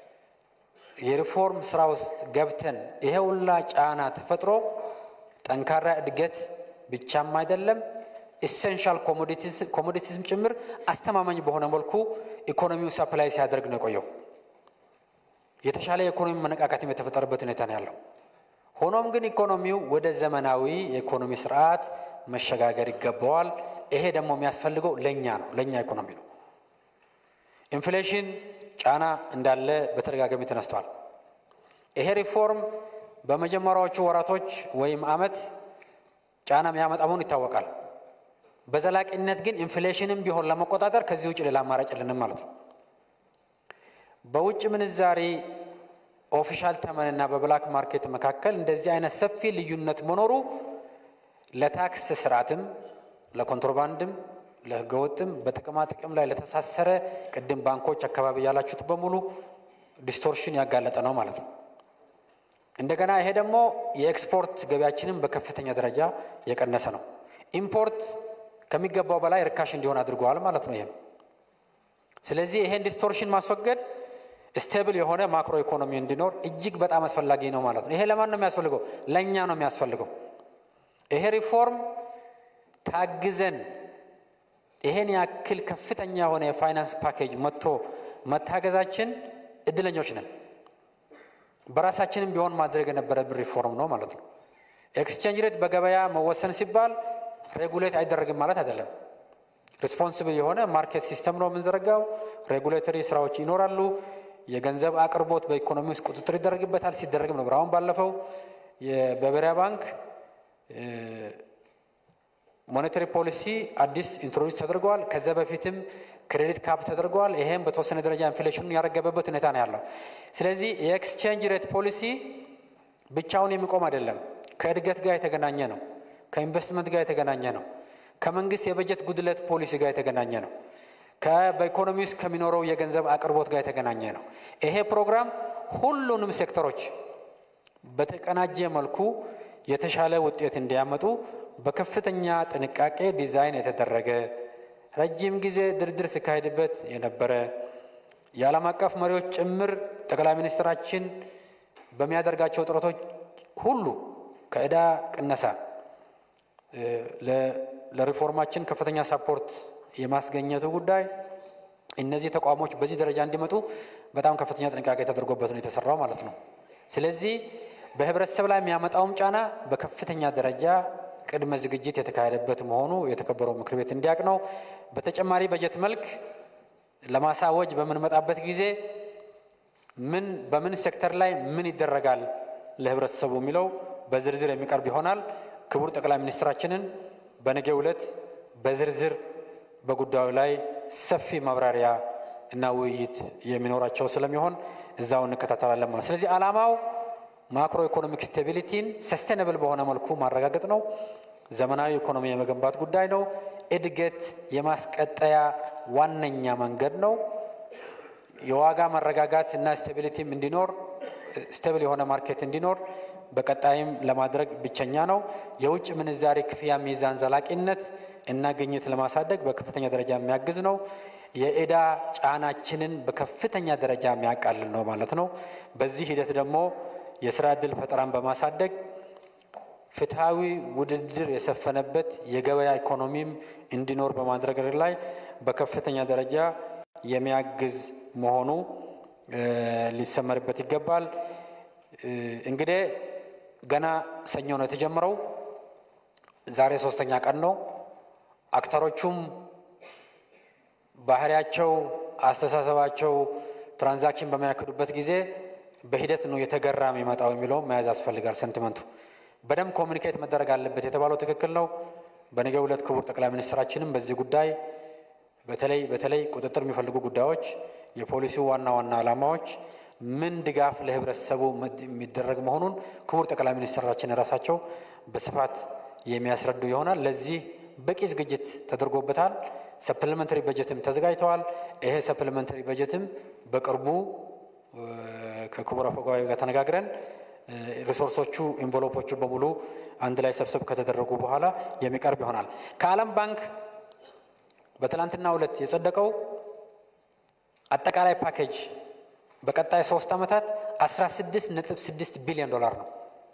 የሪፎርም ስራ ውስጥ ገብተን ይሄ ሁላ ጫና ተፈጥሮ ጠንካራ እድገት ብቻም አይደለም ኢሴንሻል ኮሞዲቲዝም ጭምር አስተማማኝ በሆነ መልኩ ኢኮኖሚው ሰፕላይ ሲያደርግ ነው የቆየው። የተሻለ የኢኮኖሚ መነቃቃትም የተፈጠረበት ሁኔታ ነው ያለው። ሆኖም ግን ኢኮኖሚው ወደ ዘመናዊ የኢኮኖሚ ስርዓት መሸጋገር ይገባዋል። ይሄ ደግሞ የሚያስፈልገው ለእኛ ነው፣ ለእኛ ኢኮኖሚ ነው። ኢንፍሌሽን ጫና እንዳለ በተደጋጋሚ ተነስቷል። ይሄ ሪፎርም በመጀመሪያዎቹ ወራቶች ወይም አመት ጫና የሚያመጣ መሆኑ ይታወቃል። በዘላቂነት ግን ኢንፍሌሽንም ቢሆን ለመቆጣጠር ከዚህ ውጭ ሌላ አማራጭ የለንም ማለት ነው። በውጭ ምንዛሪ ኦፊሻል ተመንና በብላክ ማርኬት መካከል እንደዚህ አይነት ሰፊ ልዩነት መኖሩ ለታክስ ስርዓትም ለኮንትሮባንድም ለህገወጥም በጥቅማ ጥቅም ላይ ለተሳሰረ ቅድም ባንኮች አካባቢ ያላችሁት በሙሉ ዲስቶርሽን ያጋለጠ ነው ማለት ነው። እንደገና ይሄ ደግሞ የኤክስፖርት ገቢያችንን በከፍተኛ ደረጃ የቀነሰ ነው። ኢምፖርት ከሚገባው በላይ ርካሽ እንዲሆን አድርገዋል ማለት ነው። ይህም ስለዚህ ይሄን ዲስቶርሽን ማስወገድ ስቴብል የሆነ ማክሮ ኢኮኖሚ እንዲኖር እጅግ በጣም አስፈላጊ ነው ማለት ነው። ይሄ ለማን ነው የሚያስፈልገው? ለእኛ ነው የሚያስፈልገው። ይሄ ሪፎርም ታግዘን ይሄን ያክል ከፍተኛ የሆነ የፋይናንስ ፓኬጅ መጥቶ መታገዛችን እድለኞች ነን። በራሳችንም ቢሆን ማድረግ የነበረብን ሪፎርም ነው ማለት ነው። ኤክስቼንጅ ሬት በገበያ መወሰን ሲባል ሬጉሌት አይደረግም ማለት አይደለም። ሪስፖንስብል የሆነ ማርኬት ሲስተም ነው የምንዘረጋው። ሬጉሌተሪ ስራዎች ይኖራሉ። የገንዘብ አቅርቦት በኢኮኖሚ ውስጥ ቁጥጥር ይደረግበታል። ሲደረግም ነበር። አሁን ባለፈው በብሔራዊ ባንክ ሞኔታሪ ፖሊሲ አዲስ ኢንትሮዲስ ተደርገዋል። ከዚያ በፊትም ክሬዲት ካፕ ተደርገዋል። ይሄም በተወሰነ ደረጃ ኢንፍሌሽኑን ያረገበበት ሁኔታ ነው ያለው። ስለዚህ የኤክስቼንጅ ሬት ፖሊሲ ብቻውን የሚቆም አይደለም። ከእድገት ጋር የተገናኘ ነው። ከኢንቨስትመንት ጋር የተገናኘ ነው። ከመንግስት የበጀት ጉድለት ፖሊሲ ጋር የተገናኘ ነው። በኢኮኖሚ ውስጥ ከሚኖረው የገንዘብ አቅርቦት ጋር የተገናኘ ነው። ይሄ ፕሮግራም ሁሉንም ሴክተሮች በተቀናጀ መልኩ የተሻለ ውጤት እንዲያመጡ በከፍተኛ ጥንቃቄ ዲዛይን የተደረገ ረጅም ጊዜ ድርድር ሲካሄድበት የነበረ የዓለም አቀፍ መሪዎች ጭምር ጠቅላይ ሚኒስትራችን በሚያደርጋቸው ጥረቶች ሁሉ ከዕዳ ቅነሳ ለሪፎርማችን ከፍተኛ ሳፖርት የማስገኘቱ ጉዳይ እነዚህ ተቋሞች በዚህ ደረጃ እንዲመጡ በጣም ከፍተኛ ጥንቃቄ ተደርጎበት ነው የተሰራው ማለት ነው። ስለዚህ በህብረተሰብ ላይ የሚያመጣውም ጫና በከፍተኛ ደረጃ ቅድመ ዝግጅት የተካሄደበት መሆኑ የተከበረው ምክር ቤት እንዲያውቅ ነው። በተጨማሪ በጀት መልክ ለማሳወጅ በምንመጣበት ጊዜ ምን በምን ሴክተር ላይ ምን ይደረጋል ለህብረተሰቡ የሚለው በዝርዝር የሚቀርብ ይሆናል። ክቡር ጠቅላይ ሚኒስትራችንን በነገው ዕለት በዝርዝር በጉዳዩ ላይ ሰፊ ማብራሪያ እና ውይይት የሚኖራቸው ስለሚሆን እዛው እንከታተላለን ማለት። ስለዚህ ዓላማው ማክሮ ኢኮኖሚክ ስቴቢሊቲን ሰስቴነብል በሆነ መልኩ ማረጋገጥ ነው። ዘመናዊ ኢኮኖሚ የመገንባት ጉዳይ ነው። እድገት የማስቀጠያ ዋነኛ መንገድ ነው። የዋጋ መረጋጋት እና ስቴቢሊቲም እንዲኖር ስቴብል የሆነ ማርኬት እንዲኖር በቀጣይም ለማድረግ ብቸኛ ነው። የውጭ ምንዛሬ ክፍያ ሚዛን ዘላቂነት እና ግኝት ለማሳደግ በከፍተኛ ደረጃ የሚያግዝ ነው። የዕዳ ጫናችንን በከፍተኛ ደረጃ የሚያቃልል ነው ማለት ነው። በዚህ ሂደት ደግሞ የስራ ዕድል ፈጠራን በማሳደግ ፍትሐዊ ውድድር የሰፈነበት የገበያ ኢኮኖሚም እንዲኖር በማድረግ ላይ በከፍተኛ ደረጃ የሚያግዝ መሆኑ ሊሰመርበት ይገባል። እንግዲህ ገና ሰኞ ነው የተጀመረው። ዛሬ ሶስተኛ ቀን ነው። አክተሮቹም ባህሪያቸው፣ አስተሳሰባቸው ትራንዛክሽን በሚያክዱበት ጊዜ በሂደት ነው የተገራ የሚመጣው የሚለውም መያዝ ያስፈልጋል። ሰንቲመንቱ በደንብ ኮሚኒኬት መደረግ አለበት የተባለው ትክክል ነው። በነገው ዕለት ክቡር ጠቅላይ ሚኒስትራችንም በዚህ ጉዳይ በተለይ በተለይ ቁጥጥር የሚፈልጉ ጉዳዮች፣ የፖሊሲው ዋና ዋና ዓላማዎች ምን ድጋፍ ለህብረተሰቡ የሚደረግ መሆኑን ክቡር ጠቅላይ ሚኒስትራችን ራሳቸው በስፋት የሚያስረዱ ይሆናል። ለዚህ በቂ ዝግጅት ተደርጎበታል። ሰፕሊመንተሪ በጀትም ተዘጋጅተዋል። ይሄ ሰፕሊመንተሪ በጀትም በቅርቡ ከክቡር አፈ ጉባኤ ጋር ተነጋግረን ሪሶርሶቹ ኢንቨሎፖቹ በሙሉ አንድ ላይ ሰብሰብ ከተደረጉ በኋላ የሚቀርብ ይሆናል። ከዓለም ባንክ በትላንትናው ዕለት የጸደቀው አጠቃላይ ፓኬጅ በቀጣይ ሶስት ዓመታት 16.6 ቢሊዮን ዶላር ነው።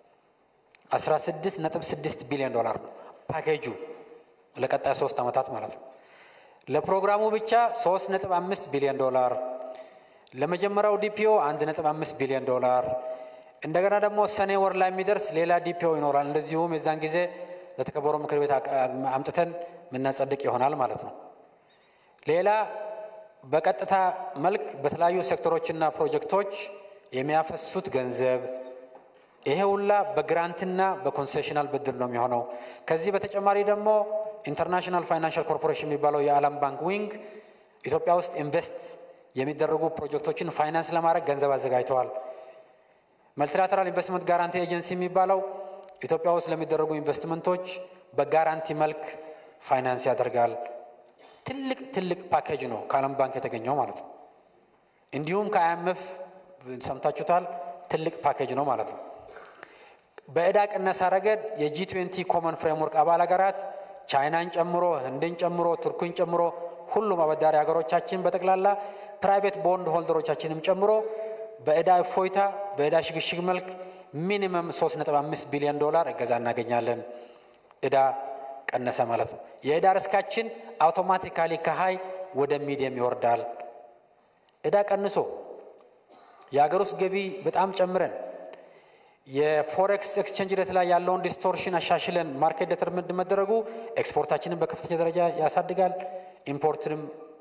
16.6 ቢሊዮን ዶላር ነው ፓኬጁ ለቀጣይ ሶስት ዓመታት ማለት ነው። ለፕሮግራሙ ብቻ 3.5 ቢሊዮን ዶላር፣ ለመጀመሪያው ዲፒኦ 1.5 ቢሊዮን ዶላር፣ እንደገና ደግሞ ሰኔ ወር ላይ የሚደርስ ሌላ ዲፒኦ ይኖራል። እንደዚሁም የዛን ጊዜ ለተከበረው ምክር ቤት አምጥተን የምናጸድቅ ይሆናል ማለት ነው። ሌላ በቀጥታ መልክ በተለያዩ ሴክተሮችና ፕሮጀክቶች የሚያፈሱት ገንዘብ ይሄ ሁላ በግራንትና በኮንሴሽናል ብድር ነው የሚሆነው። ከዚህ በተጨማሪ ደግሞ ኢንተርናሽናል ፋይናንሻል ኮርፖሬሽን የሚባለው የዓለም ባንክ ዊንግ ኢትዮጵያ ውስጥ ኢንቨስት የሚደረጉ ፕሮጀክቶችን ፋይናንስ ለማድረግ ገንዘብ አዘጋጅተዋል። መልቲላተራል ኢንቨስትመንት ጋራንቲ ኤጀንሲ የሚባለው ኢትዮጵያ ውስጥ ለሚደረጉ ኢንቨስትመንቶች በጋራንቲ መልክ ፋይናንስ ያደርጋል። ትልቅ ትልቅ ፓኬጅ ነው ከዓለም ባንክ የተገኘው ማለት ነው። እንዲሁም ከአይኤምኤፍ ሰምታችሁታል፣ ትልቅ ፓኬጅ ነው ማለት ነው። በዕዳ ቅነሳ ረገድ የጂ ትዌንቲ ኮመን ፍሬምወርክ አባል ሀገራት ቻይናን ጨምሮ ህንድን ጨምሮ ቱርክን ጨምሮ ሁሉም አበዳሪ ሀገሮቻችን በጠቅላላ ፕራይቬት ቦንድ ሆልደሮቻችንም ጨምሮ በዕዳ እፎይታ በዕዳ ሽግሽግ መልክ ሚኒመም 3.5 ቢሊዮን ዶላር እገዛ እናገኛለን። ዕዳ ቀነሰ ማለት ነው። የዕዳ ርስካችን አውቶማቲካሊ ከሀይ ወደ ሚዲየም ይወርዳል። ዕዳ ቀንሶ የሀገር ውስጥ ገቢ በጣም ጨምረን የፎሬክስ ኤክስቼንጅ ሬት ላይ ያለውን ዲስቶርሽን አሻሽለን ማርኬት ዴተርሚንድ መደረጉ ኤክስፖርታችንን በከፍተኛ ደረጃ ያሳድጋል። ኢምፖርትንም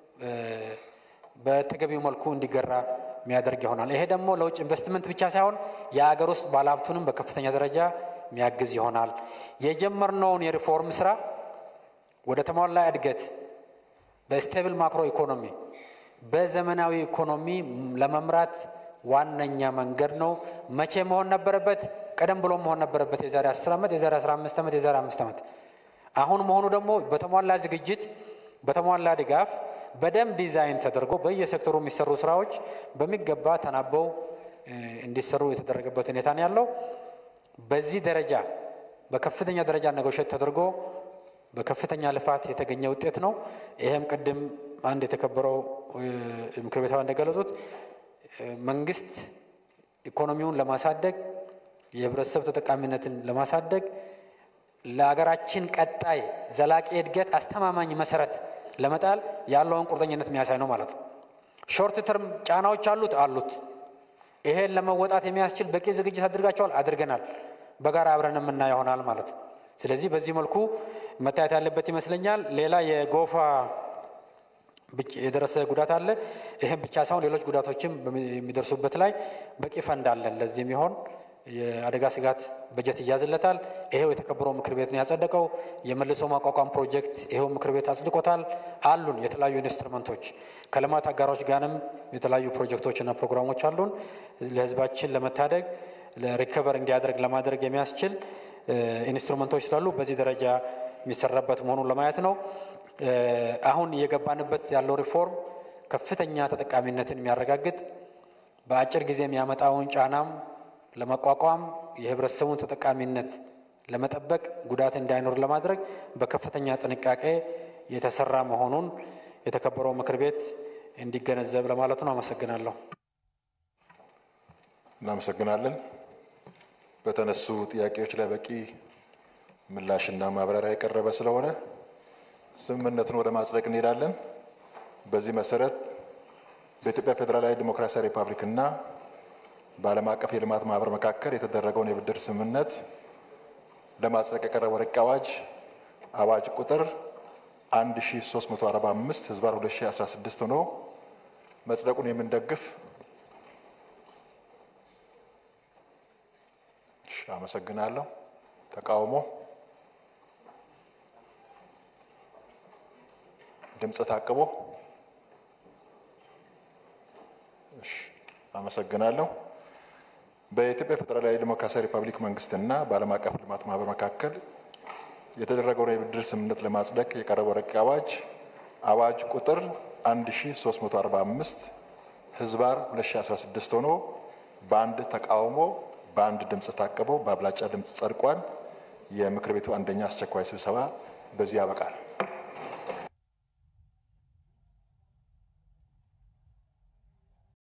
በተገቢው መልኩ እንዲገራ የሚያደርግ ይሆናል። ይሄ ደግሞ ለውጭ ኢንቨስትመንት ብቻ ሳይሆን የሀገር ውስጥ ባለሀብቱንም በከፍተኛ ደረጃ የሚያግዝ ይሆናል። የጀመርነውን የሪፎርም ስራ ወደ ተሟላ እድገት በስቴብል ማክሮ ኢኮኖሚ በዘመናዊ ኢኮኖሚ ለመምራት ዋነኛ መንገድ ነው። መቼ መሆን ነበረበት? ቀደም ብሎ መሆን ነበረበት። የዛሬ 10 ዓመት፣ የዛሬ 15 ዓመት፣ የዛሬ 5 ዓመት። አሁን መሆኑ ደግሞ በተሟላ ዝግጅት፣ በተሟላ ድጋፍ፣ በደንብ ዲዛይን ተደርጎ በየሴክተሩ የሚሰሩ ስራዎች በሚገባ ተናበው እንዲሰሩ የተደረገበት ሁኔታ ነው ያለው። በዚህ ደረጃ በከፍተኛ ደረጃ ነጎሸት ተደርጎ በከፍተኛ ልፋት የተገኘ ውጤት ነው። ይሄም ቅድም አንድ የተከበረው ምክር ቤት አባል እንደገለጹት መንግስት ኢኮኖሚውን ለማሳደግ የህብረተሰብ ተጠቃሚነትን ለማሳደግ ለሀገራችን ቀጣይ ዘላቂ እድገት አስተማማኝ መሰረት ለመጣል ያለውን ቁርጠኝነት የሚያሳይ ነው ማለት ነው። ሾርት ተርም ጫናዎች አሉት አሉት። ይሄን ለመወጣት የሚያስችል በቂ ዝግጅት አድርጋቸዋል አድርገናል። በጋራ አብረን የምናየው ይሆናል ማለት ነው። ስለዚህ በዚህ መልኩ መታየት ያለበት ይመስለኛል። ሌላ የጎፋ የደረሰ ጉዳት አለ። ይህም ብቻ ሳይሆን ሌሎች ጉዳቶችም የሚደርሱበት ላይ በቂ ፈንድ አለን። ለዚህ የሚሆን የአደጋ ስጋት በጀት ይያዝለታል። ይሄው የተከበረው ምክር ቤት ነው ያጸደቀው። የመልሶ ማቋቋም ፕሮጀክት ይሄው ምክር ቤት አጽድቆታል። አሉን የተለያዩ ኢንስትሩመንቶች ከልማት አጋሮች ጋርም የተለያዩ ፕሮጀክቶችና ፕሮግራሞች አሉን። ለህዝባችን ለመታደግ ለሪከቨር እንዲያደርግ ለማድረግ የሚያስችል ኢንስትሩመንቶች ስላሉ በዚህ ደረጃ የሚሰራበት መሆኑን ለማየት ነው። አሁን እየገባንበት ያለው ሪፎርም ከፍተኛ ተጠቃሚነትን የሚያረጋግጥ በአጭር ጊዜ የሚያመጣውን ጫናም ለመቋቋም የህብረተሰቡን ተጠቃሚነት ለመጠበቅ ጉዳት እንዳይኖር ለማድረግ በከፍተኛ ጥንቃቄ የተሰራ መሆኑን የተከበረው ምክር ቤት እንዲገነዘብ ለማለት ነው። አመሰግናለሁ። እናመሰግናለን። በተነሱ ጥያቄዎች ላይ በቂ ምላሽና ማብራሪያ የቀረበ ስለሆነ ስምምነቱን ወደ ማጽደቅ እንሄዳለን። በዚህ መሰረት በኢትዮጵያ ፌዴራላዊ ዲሞክራሲያዊ ሪፐብሊክ እና በዓለም አቀፍ የልማት ማህበር መካከል የተደረገውን የብድር ስምምነት ለማጽደቅ የቀረበው ረቂቅ አዋጅ አዋጅ ቁጥር 1345 ህዝባር 2016 ሆኖ መጽደቁን የምንደግፍ አመሰግናለሁ። ተቃውሞ ድምፅ ታቅቦ አመሰግናለሁ። በኢትዮጵያ ፌዴራላዊ ዲሞክራሲያዊ ሪፐብሊክ መንግስትና በዓለም አቀፍ ልማት ማህበር መካከል የተደረገውን የብድር ስምምነት ለማጽደቅ የቀረበው ረቂቅ አዋጅ አዋጅ ቁጥር 1345 ህዝባር 2016 ሆኖ በአንድ ተቃውሞ በአንድ ድምፅ ታቅቦ በአብላጫ ድምፅ ጸድቋል። የምክር ቤቱ አንደኛ አስቸኳይ ስብሰባ በዚህ ያበቃል።